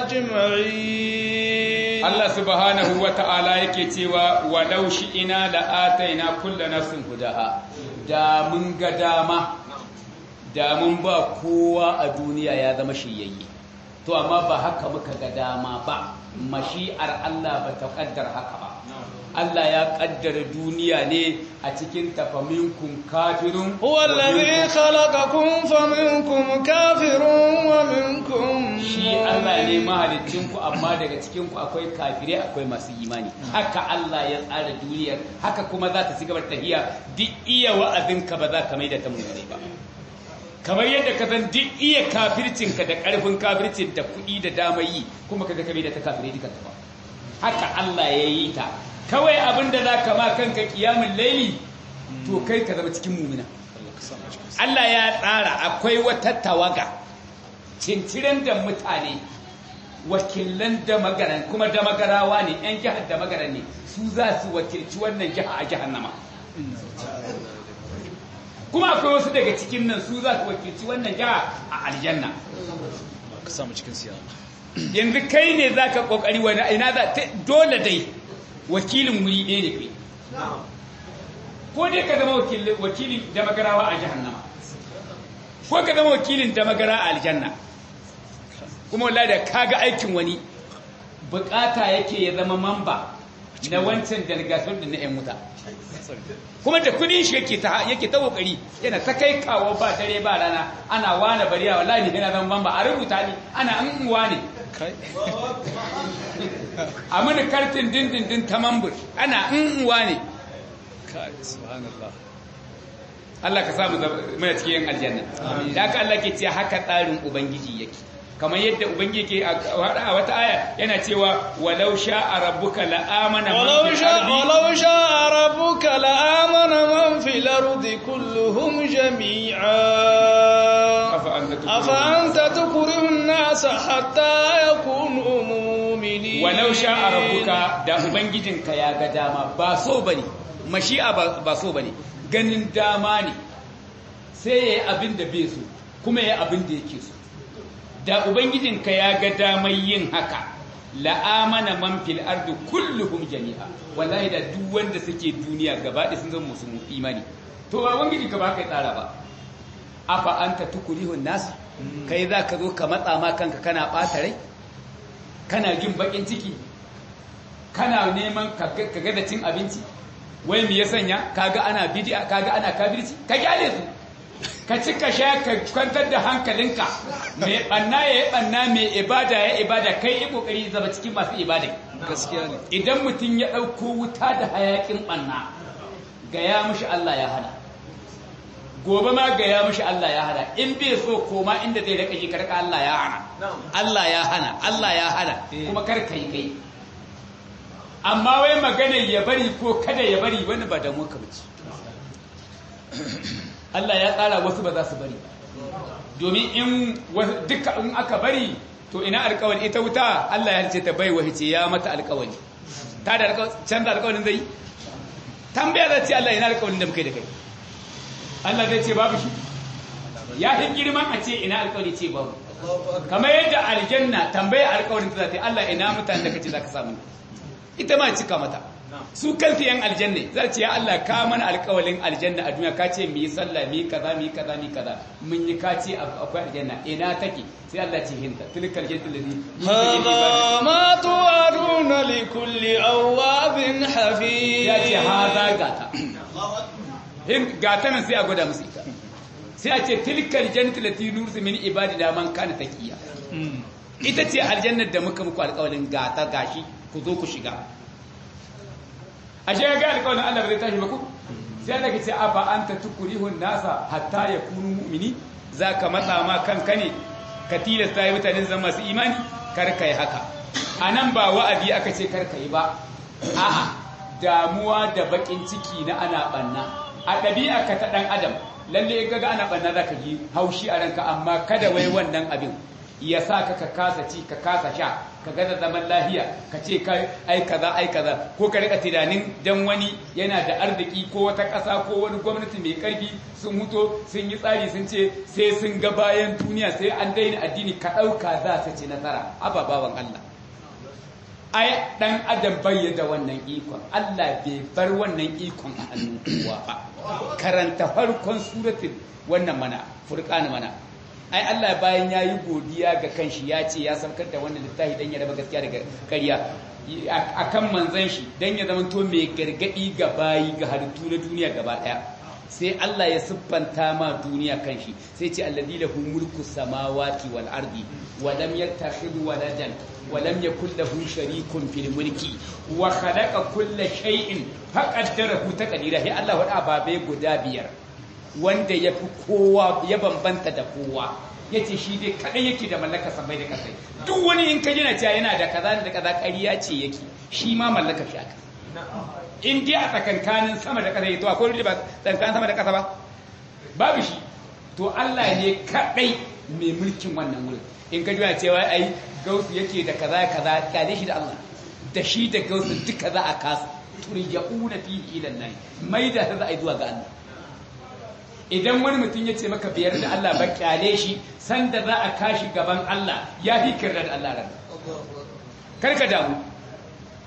أجمعين الله سبحانه وتعالى يكتوى ولو شئنا لآتينا كل نفس هداها da mun ga dama da mun ba kowa a duniya ya zama shiyayye to amma ba haka muka ga dama ba mashi'ar Allah ba ta kaddar haka ba Allah ya kaddara duniya ne a cikin tafaminkum kafirun wallazi khalaqakum faminkum kafirun wa minkum shi Allah ne mahalicin ku amma daga cikin ku akwai kafire akwai masu imani haka Allah ya tsara duniyar haka kuma za ta cigaba da tahiya duk iya wa'azin ka ba za ka maida ta mummune ba kamar yadda ka san duk iya kafircin ka da karfin kafircin da kuɗi da dama yi kuma ka ga ka maida ta kafire duka ba haka Allah ya yi ta kawai abin da za ka ma kanka kiyamun laili to kai ka zama cikin mumina Allah ya tsara akwai wata tawaga cincirin da mutane wakilan da magaran kuma da magarawa ne yan jihar da magaran ne su za su wakilci wannan jiha a jahannama kuma akwai wasu daga cikin nan su za su wakilci wannan jiha a aljanna ka samu cikin siya yanzu kai ne za ka kokari wani ina za dole dai wakilin wuri ɗaya ne kai ko dai ka zama wakilin da magarawa a jahannama ko ka zama wakilin da magara a aljanna kuma wallahi da kaga aikin wani bukata yake ya zama mamba na wancan delegation da na yan wuta kuma da kudin shi yake ta yake ta kokari yana ta kai kawo ba dare ba rana ana wane bariya wallahi ne yana zama mamba a rubuta ni ana an uwa ne a mini kartin dindindin ta mambur ana an uwa ne subhanallah Allah ka samu mana cikin aljanna da haka Allah ke ce haka tsarin ubangiji yake kamar yadda ubangiji ke a wata aya yana cewa walau sha'a rabbuka la'amana man ولو fil شاء ardi ولو شاء ربك لآمن من في الأرض كلهم جميعا أفأنت تكره أفأنت تكره الناس حتى يكونوا مؤمنين walau sha'a rabbuka da ubangijinka ya ga dama ba so bane mashi'a ba ba so bane ganin dama ne sai yayi abin da bai so kuma yayi abin da yake so da ubangijinka ya ga damar yin haka la'amana man fil ardi kulluhum jami'a wallahi da duk wanda suke duniya gaba da sun zama musu imani to ba ubangiji ka ba kai tsara ba afa anta tukurihun nas kai za ka zo ka matsa ma kanka kana ɓata rai kana jin bakin ciki kana neman ka ga da cin abinci wai me ya sanya kaga ana bid'a kaga ana kafirci ka kyale su ka ci ka sha ka kwantar da hankalinka mai banna ya yi banna mai ibada ya ibada kai yi kokari zama cikin masu ibada gaskiya ne idan mutum ya ɗauko wuta da hayakin banna ga ya mushi Allah ya hana gobe ma ga ya mushi Allah ya hana in bai so koma inda zai rika ji karka Allah ya hana Allah ya hana Allah ya hana kuma kar kai kai amma wai maganar ya bari ko kada ya bari wani ba da muka bace Allah ya tsara wasu ba za su bari domin in duka in aka bari to ina alkawari ita wuta Allah ya ce ta bai wahice ya mata alkawari ta da canza alkawarin zai tambaya da ce Allah ina alkawarin da muka da kai Allah zai ce babu shi ya fi girman a ce ina alkawari ce babu kamar yadda aljanna tambaya alkawarin ta za ta yi Allah ina mutane da kace za ka samu ita ma cika mata su kansu yan aljanna za ce ya Allah ka mana alƙawalin aljanna a duniya ka ce mu yi sallah mu yi kaza mu yi kaza mu yi kaza mun yi ka ce akwai aljanna ina take sai Allah ce hinta tilkal jannatul ladhi هذا ما توعدون لكل أواب حفيظ ya ce haza gata hin gata nan sai a gwada musu ita sai a ce tilkal jannatul ladhi nursu min ibadina man kana taqiya ita ce aljannar da muka muku alƙawalin gata gashi ku zo ku shiga ashe ga alƙawarin Allah bai tashi ba ku sai Allah ke ce afa anta tukurihun nasa hatta yakunu mu'mini zaka matsa ma kanka ne ka tilasta yi mutane zama masu imani kar kai haka anan ba wa'azi aka ce kar kai ba a'a damuwa da bakin ciki na ana banna a ɗabi'a ka ta ɗan adam lalle in kaga ana banna zaka ji haushi a ranka amma kada wai wannan abin ya sa ka ka kasa ci ka kasa sha ka gaza zaman lahiya ka ce kai ai kaza ai kaza ko ka rika tunanin dan wani yana da arziki ko wata ƙasa ko wani gwamnati mai ƙarfi sun huto sun yi tsari sun ce sai sun ga bayan duniya sai an daina addini ka ɗauka za su ci nasara ababawan Allah ai dan adam bai da wannan ikon Allah bai bar wannan ikon a hannun kowa ba karanta farkon suratul wannan mana furqan mana ai Allah bayan ya yi godiya ga kanshi ya ce ya saukar da wannan littafi don ya raba gaskiya daga ƙarya a kan manzan shi don ya zama to mai gargaɗi ga bayi ga halittu na duniya gaba ɗaya sai Allah ya siffanta ma duniya kanshi sai ce alladhi lahu mulku samawati wal ardi wa lam yattakhidh waladan wa lam yakul lahu sharikun fil mulki wa khalaqa kulla shay'in faqaddarahu taqdira sai Allah wada babai guda biyar wanda ya fi kowa ya bambanta da kowa ya ce shi dai kaɗai yake da mallaka samai da ƙasai duk wani in ka jina cewa yana da kaza da kaza ƙariya ce yake shi ma mallaka shi aka in dai a tsakankanin sama da ƙasa ya to akwai wani ba tsakankanin sama da ƙasa ba babu shi to Allah ne kaɗai mai mulkin wannan wurin in ka jina cewa ai gausu yake da kaza kaza kyale shi da Allah da shi da gausu duka za a kasa turja'una fihi ila Allah mai da za a yi zuwa ga Allah idan wani mutum ya ce maka biyar da Allah ba kyale shi sanda za a kashi gaban Allah ya fi kirra da Allah ran karka damu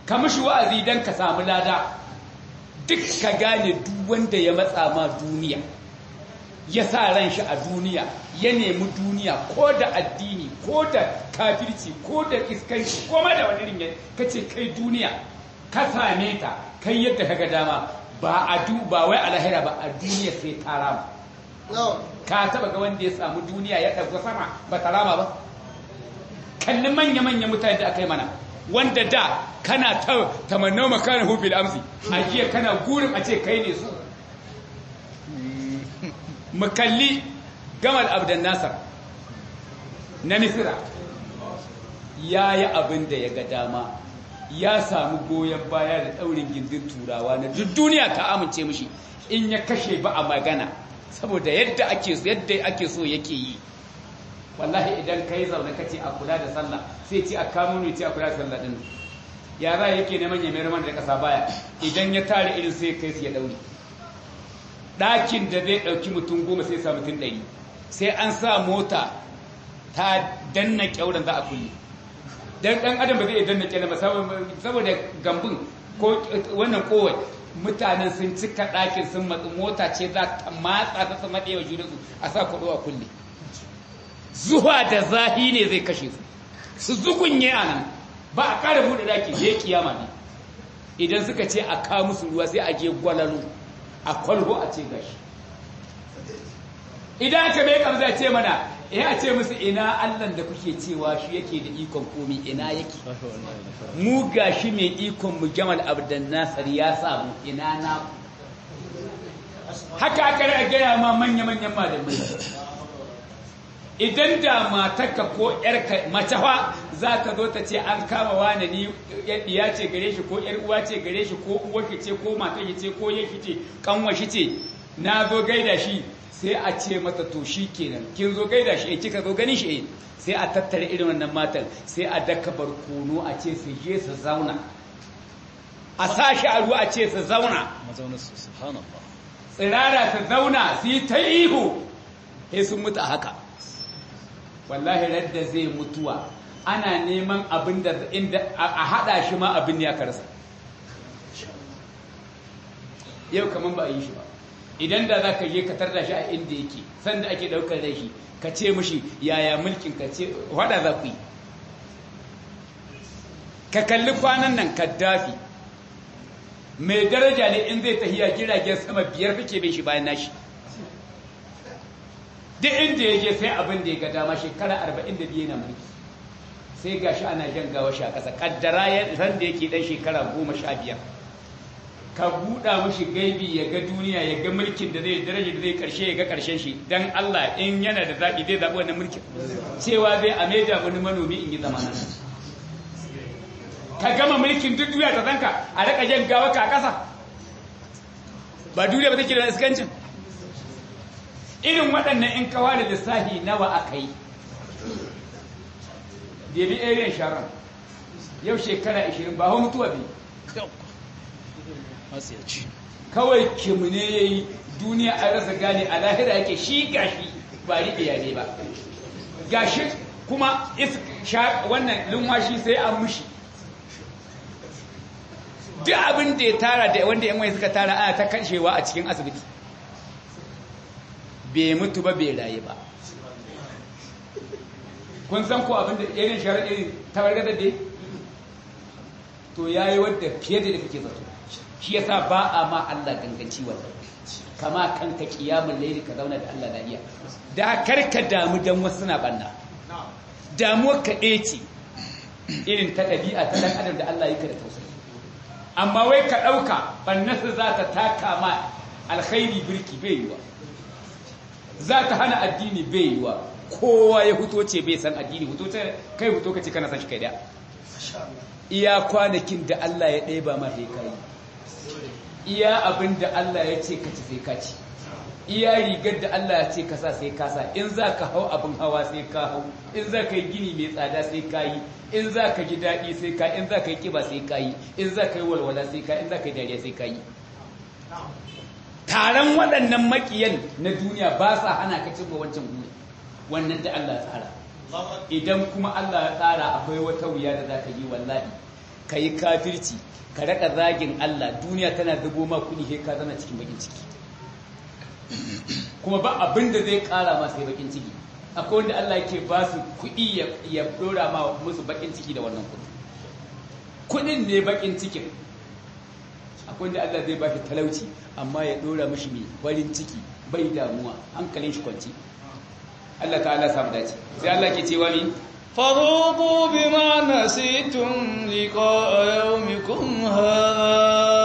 ka mishi wa'azi don ka samu lada duk ka gane duk wanda ya matsa ma duniya ya sa ran shi a duniya ya nemi duniya ko da addini ko da kafirci ko da iskanci ko ma da wani ringe ka ce kai duniya ka same ta kai yadda ka ga dama ba a du ba wai a lahira ba a duniya sai ta rama ka taba ga wanda ya samu duniya ya ɗauka sama ba ta rama ba kalli manya-manya mutane da aka yi mana wanda da kana ta tamannau makarin hufil amsi a jiya kana gurin a ce kai ne su mu kalli gamal abdan nasar na misira ya yi abin da ya ga dama ya samu goyon baya da ɗaurin gindin turawa na duk duniya ta amince mishi in ya kashe ba a magana saboda yadda ake so yadda ake so yake yi wallahi idan kai zaune kace a kula da sallah sai ce a kamo ne ce a kula da sallah din ya za yake neman ya mayar mana da kasa baya idan ya tare irin sai kai su ya daure ɗakin da zai ɗauki mutum goma sai sa mutum ɗari sai an sa mota ta danna kyauran za a kulle dan ɗan adam ba zai iya danna kyauran ba saboda gambun ko wannan kowai mutanen sun cika ɗakin sun matsu mota ce za ta matsa ta sama ɗaya junansu a sa kuɗo a kulle zuwa da zahi ne zai kashe su su zugunye a nan ba a ƙara buɗe ɗaki sai kiyama ne idan suka ce a kawo musu ruwa sai a je gwalalo a kwalho a ce gashi idan aka bai kamza ce mana ya a ce musu ina allan da kuke cewa shi yake da ikon komi ina yake mu gashi mai ikon mu jamal abdan nasar ya samu ina na haka aka rage gaya ma manya-manyan malamai idan da matarka ko yarka mace fa za ka zo ta ce an kama wani ni ya ce gare shi ko yar uwa ce gare shi ko uwar ce ko matar ce ko yake ce kanwa shi ce na zo gaida shi sai a ce mata to shi kenan kin zo gaida shi eh kika zo ganin shi eh sai a tattara irin wannan matan sai a daka barkono a ce su je su zauna a sashi a ruwa a ce su zauna tsirara su zauna su yi ta ihu sai sun mutu a haka wallahi radda zai mutuwa ana neman abin da inda a hada shi ma abin ya karsa yau kaman ba a yi shi ba idan da za ka je ka tarda shi a inda yake sanda ake daukar da shi ka ce mishi yaya mulkin ka ce wada za ku yi ka kalli kwanan nan kaddafi mai daraja ne in zai tahiya jiragen sama biyar kake bin shi bayan nashi duk inda ya je sai abin da ya ga dama shekara arba'in da biyu na mulki sai ga shi ana jan gawa shi a ƙasa ƙaddara ya ran da yake ɗan shekara goma sha biyar ka buɗa mashi gaibi ya ga duniya ya ga mulkin da zai daraja da zai ƙarshe ya ga ƙarshen shi dan Allah in yana da zaɓi zai zaɓi wannan mulkin cewa zai a meja wani manomi in yi zamana ka gama mulkin duk duniya ta zanka a raka jan gawa ka a ƙasa ba duniya ba take da iskancin irin waɗannan in kawa da lissahi nawa aka yi debi ariyan sharon yau shekara 20 ba hau mutuwa bai kawai kimune ya yi duniya a rasa gane a lahira yake shi gashi ba riɓe ne ba gashi kuma wannan lumwashi sai an mushi duk abin da ya tara da wanda yan wani suka tara ana ta kashewa a cikin asibiti bai mutu ba bai rayu ba kun san ko abin da irin sharaɗin tabargazar da to ya yi wadda fiye da kake zato shi ya sa ba a ma Allah ganganci wannan kama kanka kiyamun laili ka zauna da Allah na iya da karka damu don wasu na banna damuwar ka ce irin ta ɗabi'a ta ɗan adam da Allah yi ka da tausayi amma wai ka ɗauka bannasa za ta taka ma alkhairi birki bai yiwa za ta hana addini bai yiwa kowa ya huto ce bai san addini huto ce kai huto ka ce kana san shi kai da iya kwanakin da Allah ya ɗaya ba ma sai kai iya abin da Allah ya ce ka ci sai ka ci iya rigar da Allah ya ce ka sa sai ka sa in za ka hau abin hawa sai ka hau in za ka yi gini mai tsada sai ka yi in za ka ji daɗi sai ka in za ka yi kiba sai ka yi in za ka yi walwala sai ka in za ka yi dariya sai ka yi taron waɗannan makiyan na duniya ba sa hana ka cimma wancan guri wannan da Allah ya tsara idan kuma Allah ya tsara akwai wata wuya da za ka yi wallahi ka yi kafirci ka raka zagin Allah duniya tana zubo ma kuɗi sai ka zama cikin bakin ciki kuma ba abin da zai ƙara ma sai bakin ciki akwai wanda Allah yake ba su kuɗi ya ɗora ma musu bakin ciki da wannan kuɗi kuɗin ne bakin cikin akwai wanda Allah zai ba shi talauci amma ya ɗora mishi mai farin ciki bai damuwa hankalin shi kwanci Allah ta'ala samu dace sai Allah ke cewa ni فذوقوا بما نسيتم لقاء يومكم هذا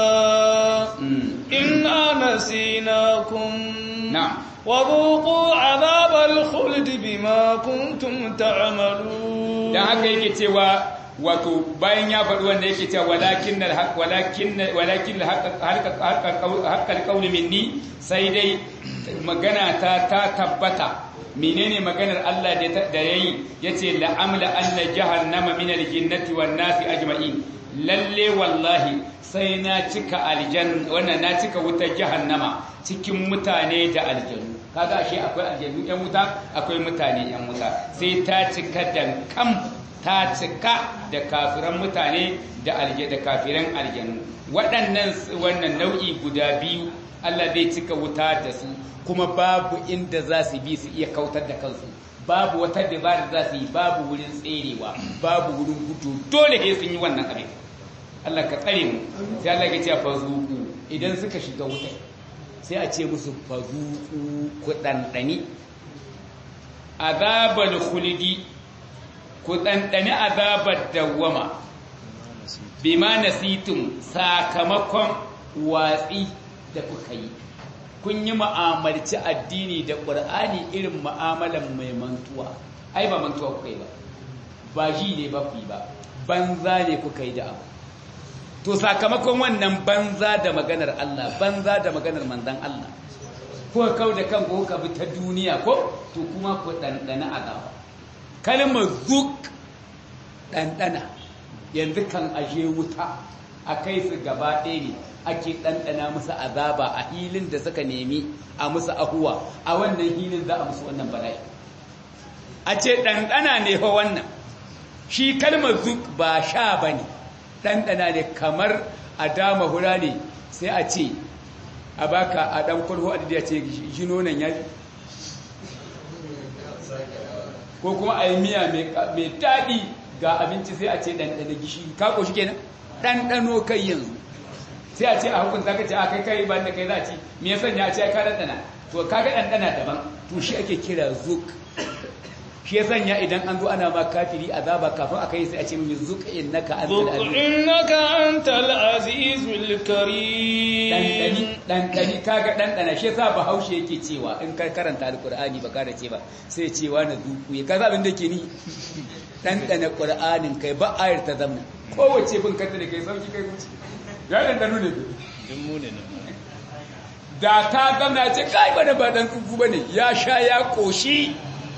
إنا نسيناكم نعم وذوقوا عذاب الخلد بما كنتم تعملون dan haka yake cewa wato bayan ya faɗi wanda yake cewa walakin alhaq walakin walakin haqqal qawli minni sai dai magana ta ta tabbata menene maganar Allah da da yayi yace la amla anna jahannama min aljinnati wan nasi ajma'in lalle wallahi sai na cika aljan wannan na cika wutar jahannama cikin mutane da aljanu kaga ashe akwai aljanu yan wuta akwai mutane yan wuta sai ta cika dankam ta cika da kafiran mutane da alje da kafiran aljanu waɗannan wannan nau'i guda biyu Allah zai cika wuta da su kuma babu inda za su bi su iya kautar da kansu babu wata dabara za su yi babu wurin tserewa babu wurin gudu dole sai sun yi wannan abin Allah ka tsare mu sai Allah ya ce fa zuku idan suka shiga wuta sai a ce musu fa zuku ku dandani azabal khulidi ku dandani azabar dawwama bima nasitum sakamakon watsi da kuka yi kun yi ma'amalci addini da ƙur'ani irin ma'amalan mai mantuwa ai ba mantuwa kuka yi ba ba ji ne ba ku yi ba banza ne kuka yi da abu to sakamakon wannan banza da maganar Allah banza da maganar manzan Allah ko kau da kan ko ka bi ta duniya ko to kuma ku ɗanɗana azaba kalmar zuk ɗanɗana yanzu kan aje wuta a kai su gaba ɗaya ne ake ɗanɗana musu azaba a hilin da suka nemi a musu ahuwa a wannan hilin za a musu wannan bala'i a ce ɗanɗana ne fa wannan shi kalmar zuk ba sha ba ne ɗanɗana ne kamar a dama hura ne sai a ce a baka a ɗan kwalho a ya ce shi nonon ya ko kuma a yi miya mai daɗi ga abinci sai a ce ɗanɗana gishiri kako shi kenan ɗanɗano kai yanzu sai a ce a hukunta ka ce a kai kai ban da kai za a ci me ya sanya a ce ka ɗanɗana to kaga ɗanɗana daban to shi ake kira zuk shi ya sanya idan an zo ana ma kafiri azaba kafin a kai sai a ce mai zuk innaka antal aziz innaka antal azizul karim ɗanɗani ɗanɗani kaga ɗanɗana shi yasa bahaushe yake cewa in ka karanta alkur'ani ba da ce ba sai cewa na zuku ya kaza abin da ke ni ɗanɗana ƙur'anin kai ba ayar ta zamna kowace bin kanta da kai sauki kai wuce ya ɗanɗanu ne da ta zamna ya ce kai bane ba ɗan tsufu ba ne ya sha ya ƙoshi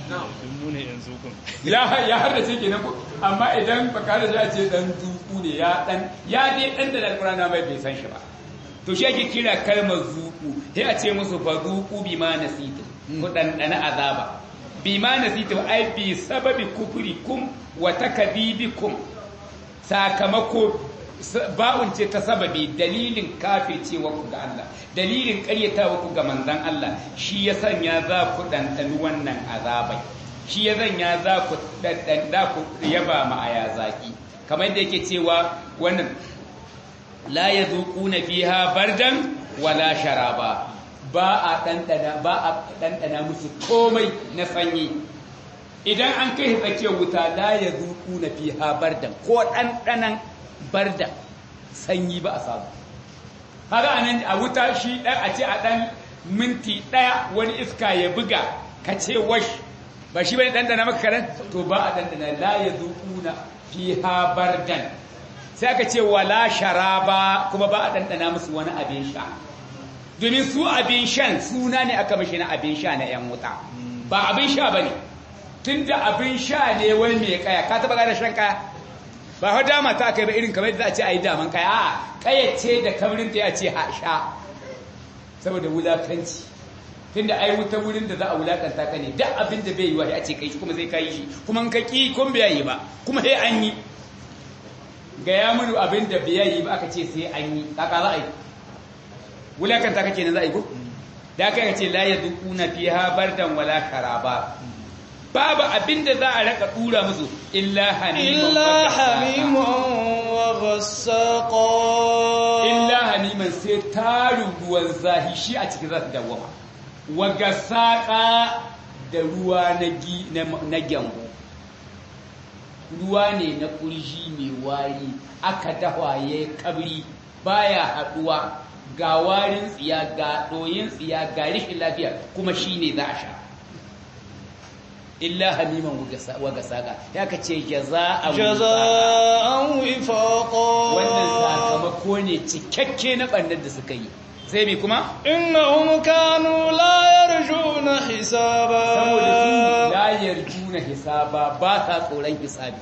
ya har da ce ke nan amma idan baka da ya ce ɗan tsufu ne ya ɗan ya dai ɗan da alƙur'ana mai bai san shi ba to shi ake kira kalmar zuku sai a ce musu fa zuku bi ma nasitu ku ɗanɗana azaba bi ma nasitu ai bi sababi kufrikum wa takdibikum sakamako ba'un ce ta sababi dalilin kafircewa ku ga Allah dalilin ƙaryatawa ku ga manzon Allah shi ya sanya za ku ɗanɗani wannan azabai shi ya sanya za ku ɗanɗan ku yaba ma aya zaki kamar yadda yake cewa wannan la yazuquna fiha bardan wala sharaba ba a ɗanɗana ba a ɗanɗana musu komai na sanyi idan an kai tsakiyar wuta la yazuquna fiha bardan ko ɗanɗanan bardan sanyi ba a samu haka anan a wuta shi ɗan a ce a ɗan minti ɗaya wani iska ya buga ka ce wash ba shi bane ɗanɗana maka karen to ba a ɗanɗana la yazuquna fiha bardan sai aka ce wala sharaba kuma ba a ɗanɗana musu wani abin sha domin su abin shan suna ne aka mashi na abin sha na 'yan wuta ba abin sha ba ne tun da abin sha ne wani mai kaya ka taɓa gane shan kaya ba hau dama ta kai ba irin kamar da za a ce a yi daman kaya a kaya ce da kamarin ta ya ce ha sha saboda wulakanci tun da ai wuta wurin da za a wulakanta ka ne duk abin da bai yi wa ya ce kai shi kuma zai kayi shi kuma ka ƙi kun bai yi ba kuma sai an yi ga ya munu abin da bai yi ba aka ce sai an yi kaka za a yi wulakanta kake ne za a yi ko da aka ce la yadquna fiha bardan wala karaba babu abin da za a raka dura musu illa hamiman إلا حميما وغساقا illa haniman sai tarin ruwan zahi shi a cikin za su dawama waga saƙa da ruwa na gi na gyambo ruwa ne na ƙurji mai wari aka dawa ya kabri baya haɗuwa ga warin tsiya ga ɗoyin tsiya ga rikin lafiya kuma shi ne za a sha illa hamiman waga saƙa ya ka ce jaza'an جزاء وفاقا wannan sakamako ne cikakke na ɓannar da suka yi sai mai kuma إنهم كانوا لا يرجون حسابا saboda su layar juna hisaba ba ta tsoron hisabi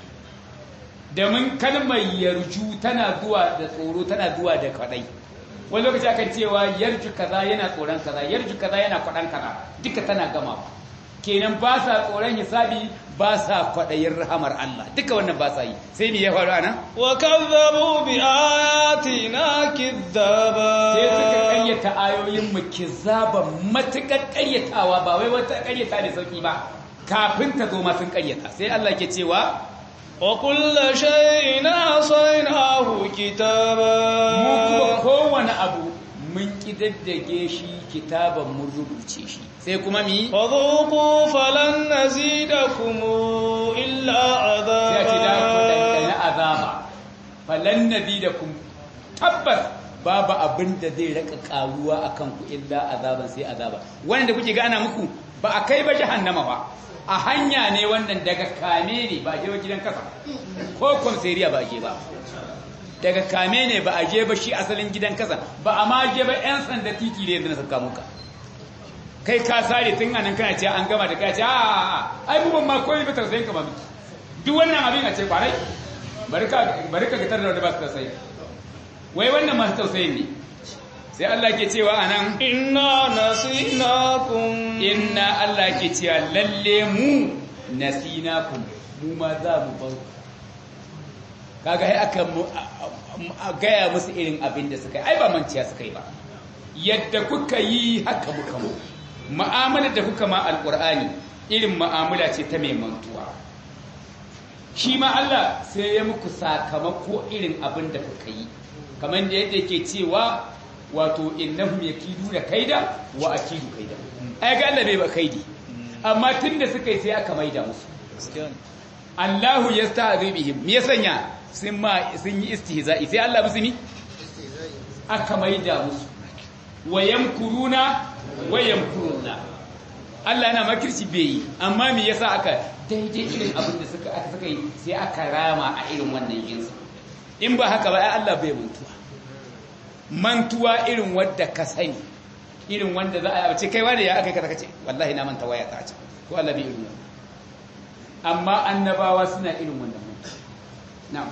domin kalmar yarju tana zuwa da tsoro tana zuwa da kwadai wani lokaci akan cewa yarju kaza yana tsoron kaza yarju kaza yana kwadan kaza duka tana gama kenan ba sa tsoron hisabi ba sa kwadayin rahamar Allah duka wannan ba sa yi sai me ya faru anan وكذبوا بآياتنا كذابا sai suka karyata ayoyin mu kizaban matukar karyatawa ba wai wata karyata da sauki ba kafin ta zo ma sun karyata sai Allah ke cewa وكل شيء أحصيناه mu kuma كتابا kowane abu mun kidaddage shi kitaban mun rubuce shi sai kuma mi فذوقوا فلن نزيدكم إلا sai ce da ku عذابا dandana azaba falan nazidakum tabbas babu abin da zai raka karuwa akan ku illa azaban sai azaba wanda kuke ga ana muku ba a kai ba jahannama ba a hanya ne wannan daga kame ne ba a je ba gidan kasa ko komisariya ba a je ba daga kame ne ba a je ba shi asalin gidan kasa ba a ma je ba 'yan sanda titi ne yanzu na sauka muka kai ka sare tun anan kana ce an gama da kai ce a ai mu ban ma koyi ba tausayin ka ba miki duk wannan abin a ce kwarai bari ka bari ka gitar da wanda ba su tausayi wai wannan masu tausayin ne sai Allah ke cewa anan إنا نسيناكم inna Allah ke cewa lalle mu nasinakum mu ma za mu bar ku kaga ai aka mu- a- a- a gaya musu irin abin da suka yi ai ba manciya suka yi ba yadda kuka yi haka muka mu mu'amalar da kuka ma alqur'ani irin mu'amala ce ta mai mantuwa shi ma Allah sai ya muku sakamako irin abin da kuka yi kamar da yadda yake cewa wato innahum yakiduna kaida wa akidu kaida ai ga Allah bai ba kaidi amma tunda suka yi sai aka maida musu Allahu yasta'zi bihim me ya sanya sun ma sun yi istihza'i sai Allah musu ni aka maida musu wa yamkuruna wa yamkuruna Allah yana makirci bai yi amma me yasa aka daidai irin abin da suka aka suka yi sai aka rama a irin wannan jinsi in ba haka ba ai Allah bai mantuwa mantuwa irin wadda ka sani irin wanda za a ce kai wanda ya aka kaza kace wallahi na manta waya ta ce ko Allah bai irin wannan amma annabawa suna irin wannan mantuwa na'am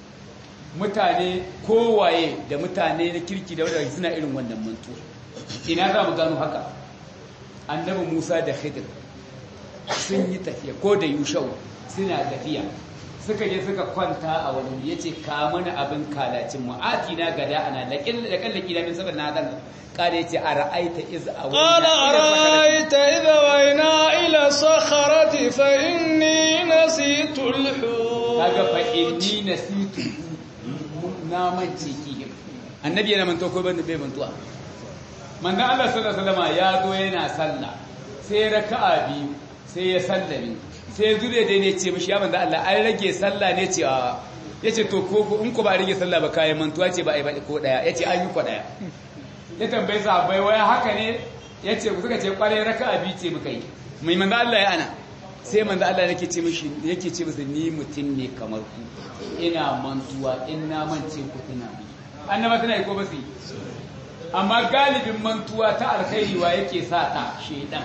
mutane kowaye da mutane na kirki da wadda suna irin wannan mantuwa ina za mu gano haka annabi Musa da Khidir sun yi tafiya ko da Yushau suna tafiya suka je suka kwanta a wani ya ce ka mana abin kalacin mu atina gada ana da kallaki da min saboda na dan kare ya ce a ra'aita iz a قال أرأيت إذا وينا إلى الصخرة فإني نسيت kaga fa الحوت inni nasitu na mance ki annabi yana manto ko ban bai mantuwa manzon Allah sallallahu alaihi wasallam ya zo yana sallah sai raka'a biyu sai ya sallame sai zure dai ne ce mishi ya manzon Allah an rage sallah ne ce a yace to ko in ko ba rage sallah ba kayan mantuwa ce ba ai ba ko daya yace an yi ko daya ya tambayi sahabbai waya haka ne yace ku suka ce kware raka'a biyu ce muka yi mai manzon Allah ya ana sai manzo Allah yake ce mishi yake ce masa ni mutum ne kamar ku ina mantuwa in na mance ku tuna bi annaba tana yi ko ba su yi amma galibin mantuwa ta alkhairi wa yake sa ta shedan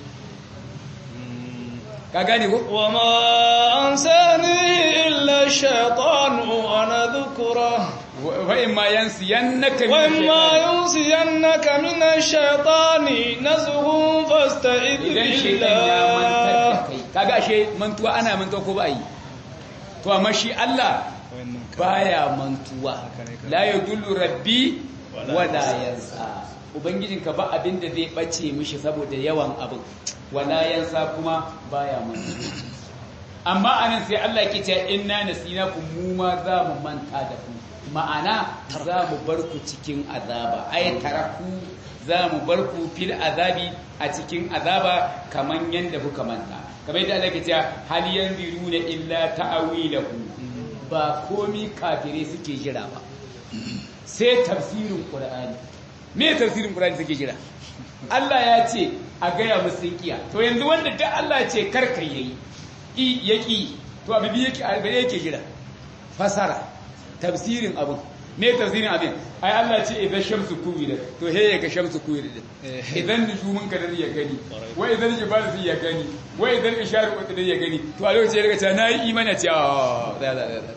ka gane ko وما أنساني إلا الشيطان أن أذكره wa in ma yansiyannaka min وإما shaytan. ينسينك من الشيطان نزغ فاستعذ idan shedan ya mantar da بالله kai kaga ashe mantuwa ana mantuwa ko ba yi to amma shi Allah baya mantuwa la yadullu rabbi wala yansa ubangijinka ba abin da zai bace mishi saboda yawan abin wala yansa kuma baya mantuwa amma anan sai Allah ke cewa inna nasinakum mu ma za mu manta da ku ma'ana za mu bar ku cikin azaba ay taraku za mu bar ku fil azabi a cikin azaba kaman yanda kuka manta kamar yadda Allah ke cewa hal yanzuruna illa ta'awilahu ba komi kafire suke jira ba sai tafsirin qur'ani me tafsirin qur'ani suke jira Allah ya ce a gaya musu kiya to yanzu wanda da Allah ya ce karka yayi i yaki to abibi yake albare yake jira fasara tafsirin abin me tafsirin abin ai Allah ce idan shamsu kuwira to he ya ga shamsu kuwira din idan nujumun kadar ya gani wa idan jibalu fi ya gani wa idan isharu kadar ya gani to a lokacin ya ga ta nayi imani ce a da da da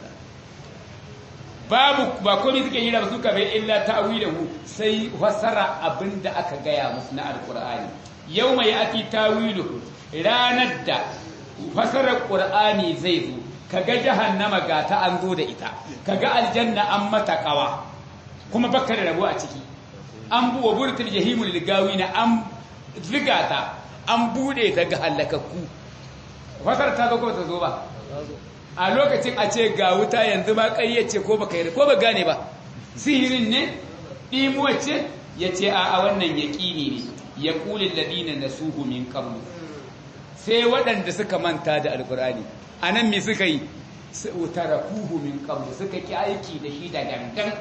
babu ba komai suke yi da su ka bai illa ta'wilahu sai fasara abinda aka gaya musu na alqur'ani yawma ya'ti ta'wiluhu ranar da fasarar qur'ani zai zo kaga jahannama ga ta an zo da ita kaga aljanna an mata kawa kuma baka da rabo a ciki an buwa burtul jahimul ligawina an zigata an bude ta ga halakakku fasar ta zo ko ta zo ba a lokacin a ce ga wuta yanzu ma ƙayyace ko baka yi ko ba gane ba sihirin ne ɗimuwa ce ya ce a wannan yaƙini ne ya ƙulin ladina na suhu min qablu sai waɗanda suka manta da alƙur'ani a nan me suka yi tarakuhu min qablu suka ki aiki da shi da gangan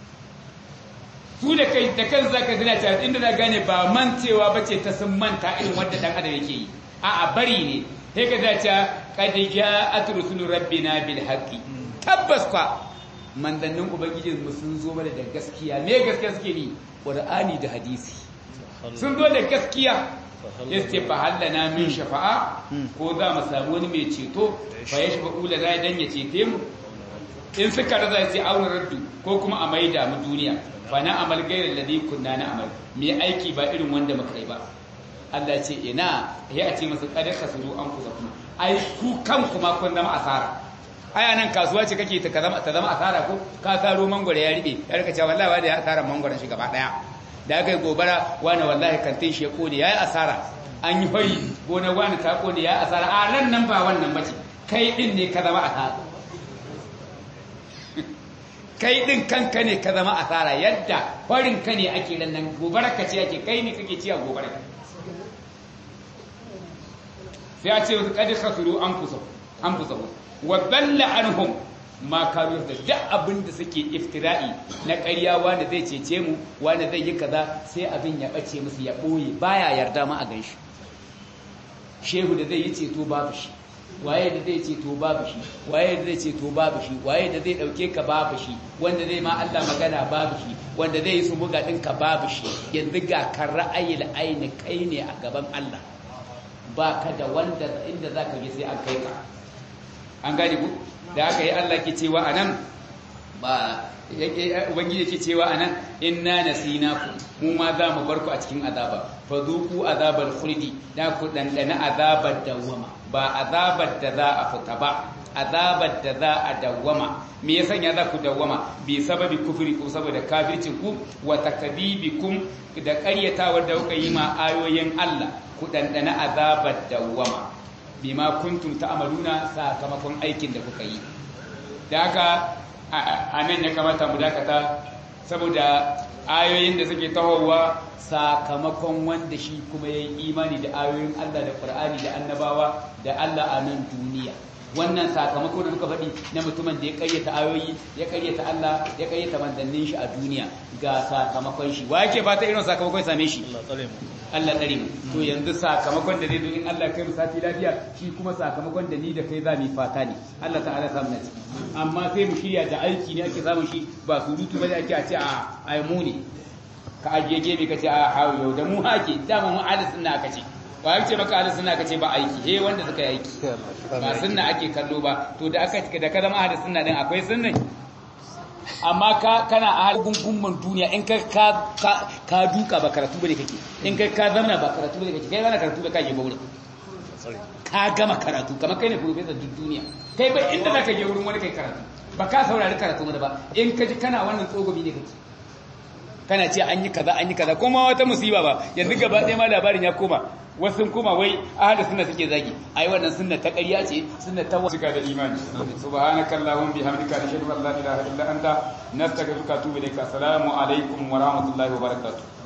su da kai da kan zaka zina ta inda za gane ba mancewa bace ta sun manta irin wanda dan adam yake yi a'a bari ne sai ka zace qad ja'at rusulu rabbina bil haqqi tabbas kwa mandannin ubangijin mu sun zo mana da gaskiya me gaskiya suke ni qur'ani da hadisi sun zo da gaskiya yace fa hallana min shafa'a ko za mu samu wani mai ceto fa yashfa'u lana dan ya cete mu in suka raza sai aure raddu ko kuma a maida mu duniya fa na amal gairar ladhi kunna na amal me aiki ba irin wanda muka yi ba Allah ce ina ya ce masa kada kasuru an kusa kuma ai ku kan kuma kun zama asara aya nan kasuwa ce kake ta zama ta zama asara ko ka saro mangwaro ya ribe ya rika cewa wallahi wanda ya asara mangwaron shi gaba daya da aka yi gobara wani wallahi kantin shi ya kone yayi asara an yi fari gona wani ta kone yayi asara a nan nan ba wannan bace kai din ne ka zama asara kai din kanka ne ka zama asara yadda farin ka ne ake ran nan gobara ka ce ake kai ne kake ciya gobara sai a ce kadi khasuru anfusahum anfusahum wa dalla anhum ma kanu da duk abin da suke iftira'i na ƙarya wanda zai cece mu wanda zai yi kaza sai abin ya bace musu ya boye baya yarda ma a ganshi shehu da zai yi ceto babu shi waye da zai ceto babu shi waye da zai ceto babu shi waye da zai dauke ka babu shi wanda zai ma Allah magana babu shi wanda zai yi su buga ɗinka babu shi yanzu ga kan ra'ayil aini kai ne a gaban Allah ba ka da wanda inda za ka je sai an kai ka an gani ku da aka yi Allah ke cewa a nan ba ubangiji ke cewa a nan inna nasinaku mu ma za mu bar ku a cikin azaba fa zuku azabar khuldi da ku dandana azabar dawama ba azabar da za a fita ba azabar da za a dawwama me ya sanya za ku dawwama bi sababi kufri ko saboda kafircin ku wa takdibikum da ƙaryatawar da kuka yi ma ayoyin Allah ku dandana azabar dawwama bima kuntum ta'maluna sakamakon aikin da kuka yi da haka a nan ya kamata mu dakata saboda ayoyin da suke tahowa sakamakon wanda shi kuma ya yi imani da ayoyin Allah da Qur'ani da annabawa da Allah a nan duniya wannan sakamako da muka faɗi na mutumin da ya karyata ayoyi ya karyata Allah ya karyata manzannin shi a duniya ga sakamakon shi wa yake fata irin sakamakon ya same shi Allah tsare mu to yanzu sakamakon da zai zo in Allah kai mu sati lafiya shi kuma sakamakon da ni da kai za mu fata ne Allah ta'ala samu na ciki amma sai mu shirya da aiki ne ake samun shi ba surutu ba ake a ce a ai mu ne ka ajiye gebe ka ce a hawo yau da mu hake dama mu ahli sunna aka ce ba ya ce maka ahli sunna ka ce ba aiki he wanda suka yi aiki ba sunna ake kallo ba to da aka da ka zama ahli sunna din akwai sunna amma ka kana a halin gungun duniya in ka ka ka duka ba karatu bane kake in kai ka zama ba karatu bane kake kai ba karatu ba kake ba wurin ka gama karatu kamar kai ne professor duk duniya kai bai inda zaka je wurin wani kai karatu ba ka saurari karatu mana ba in ka ji kana wannan tsogobi ne kake kana ce an yi kaza an yi kaza kuma wata musiba ba yanzu gaba ɗaya ma labarin ya koma wasu sun koma wai ahada sunna suke zagi ai wannan sunna ta ƙarya ce sunna ta cika da imani subhanaka allahumma bihamdika nashhadu an la ilaha illa anta nastaghfiruka wa atubu ilaik assalamu alaikum wa rahmatullahi wa barakatuh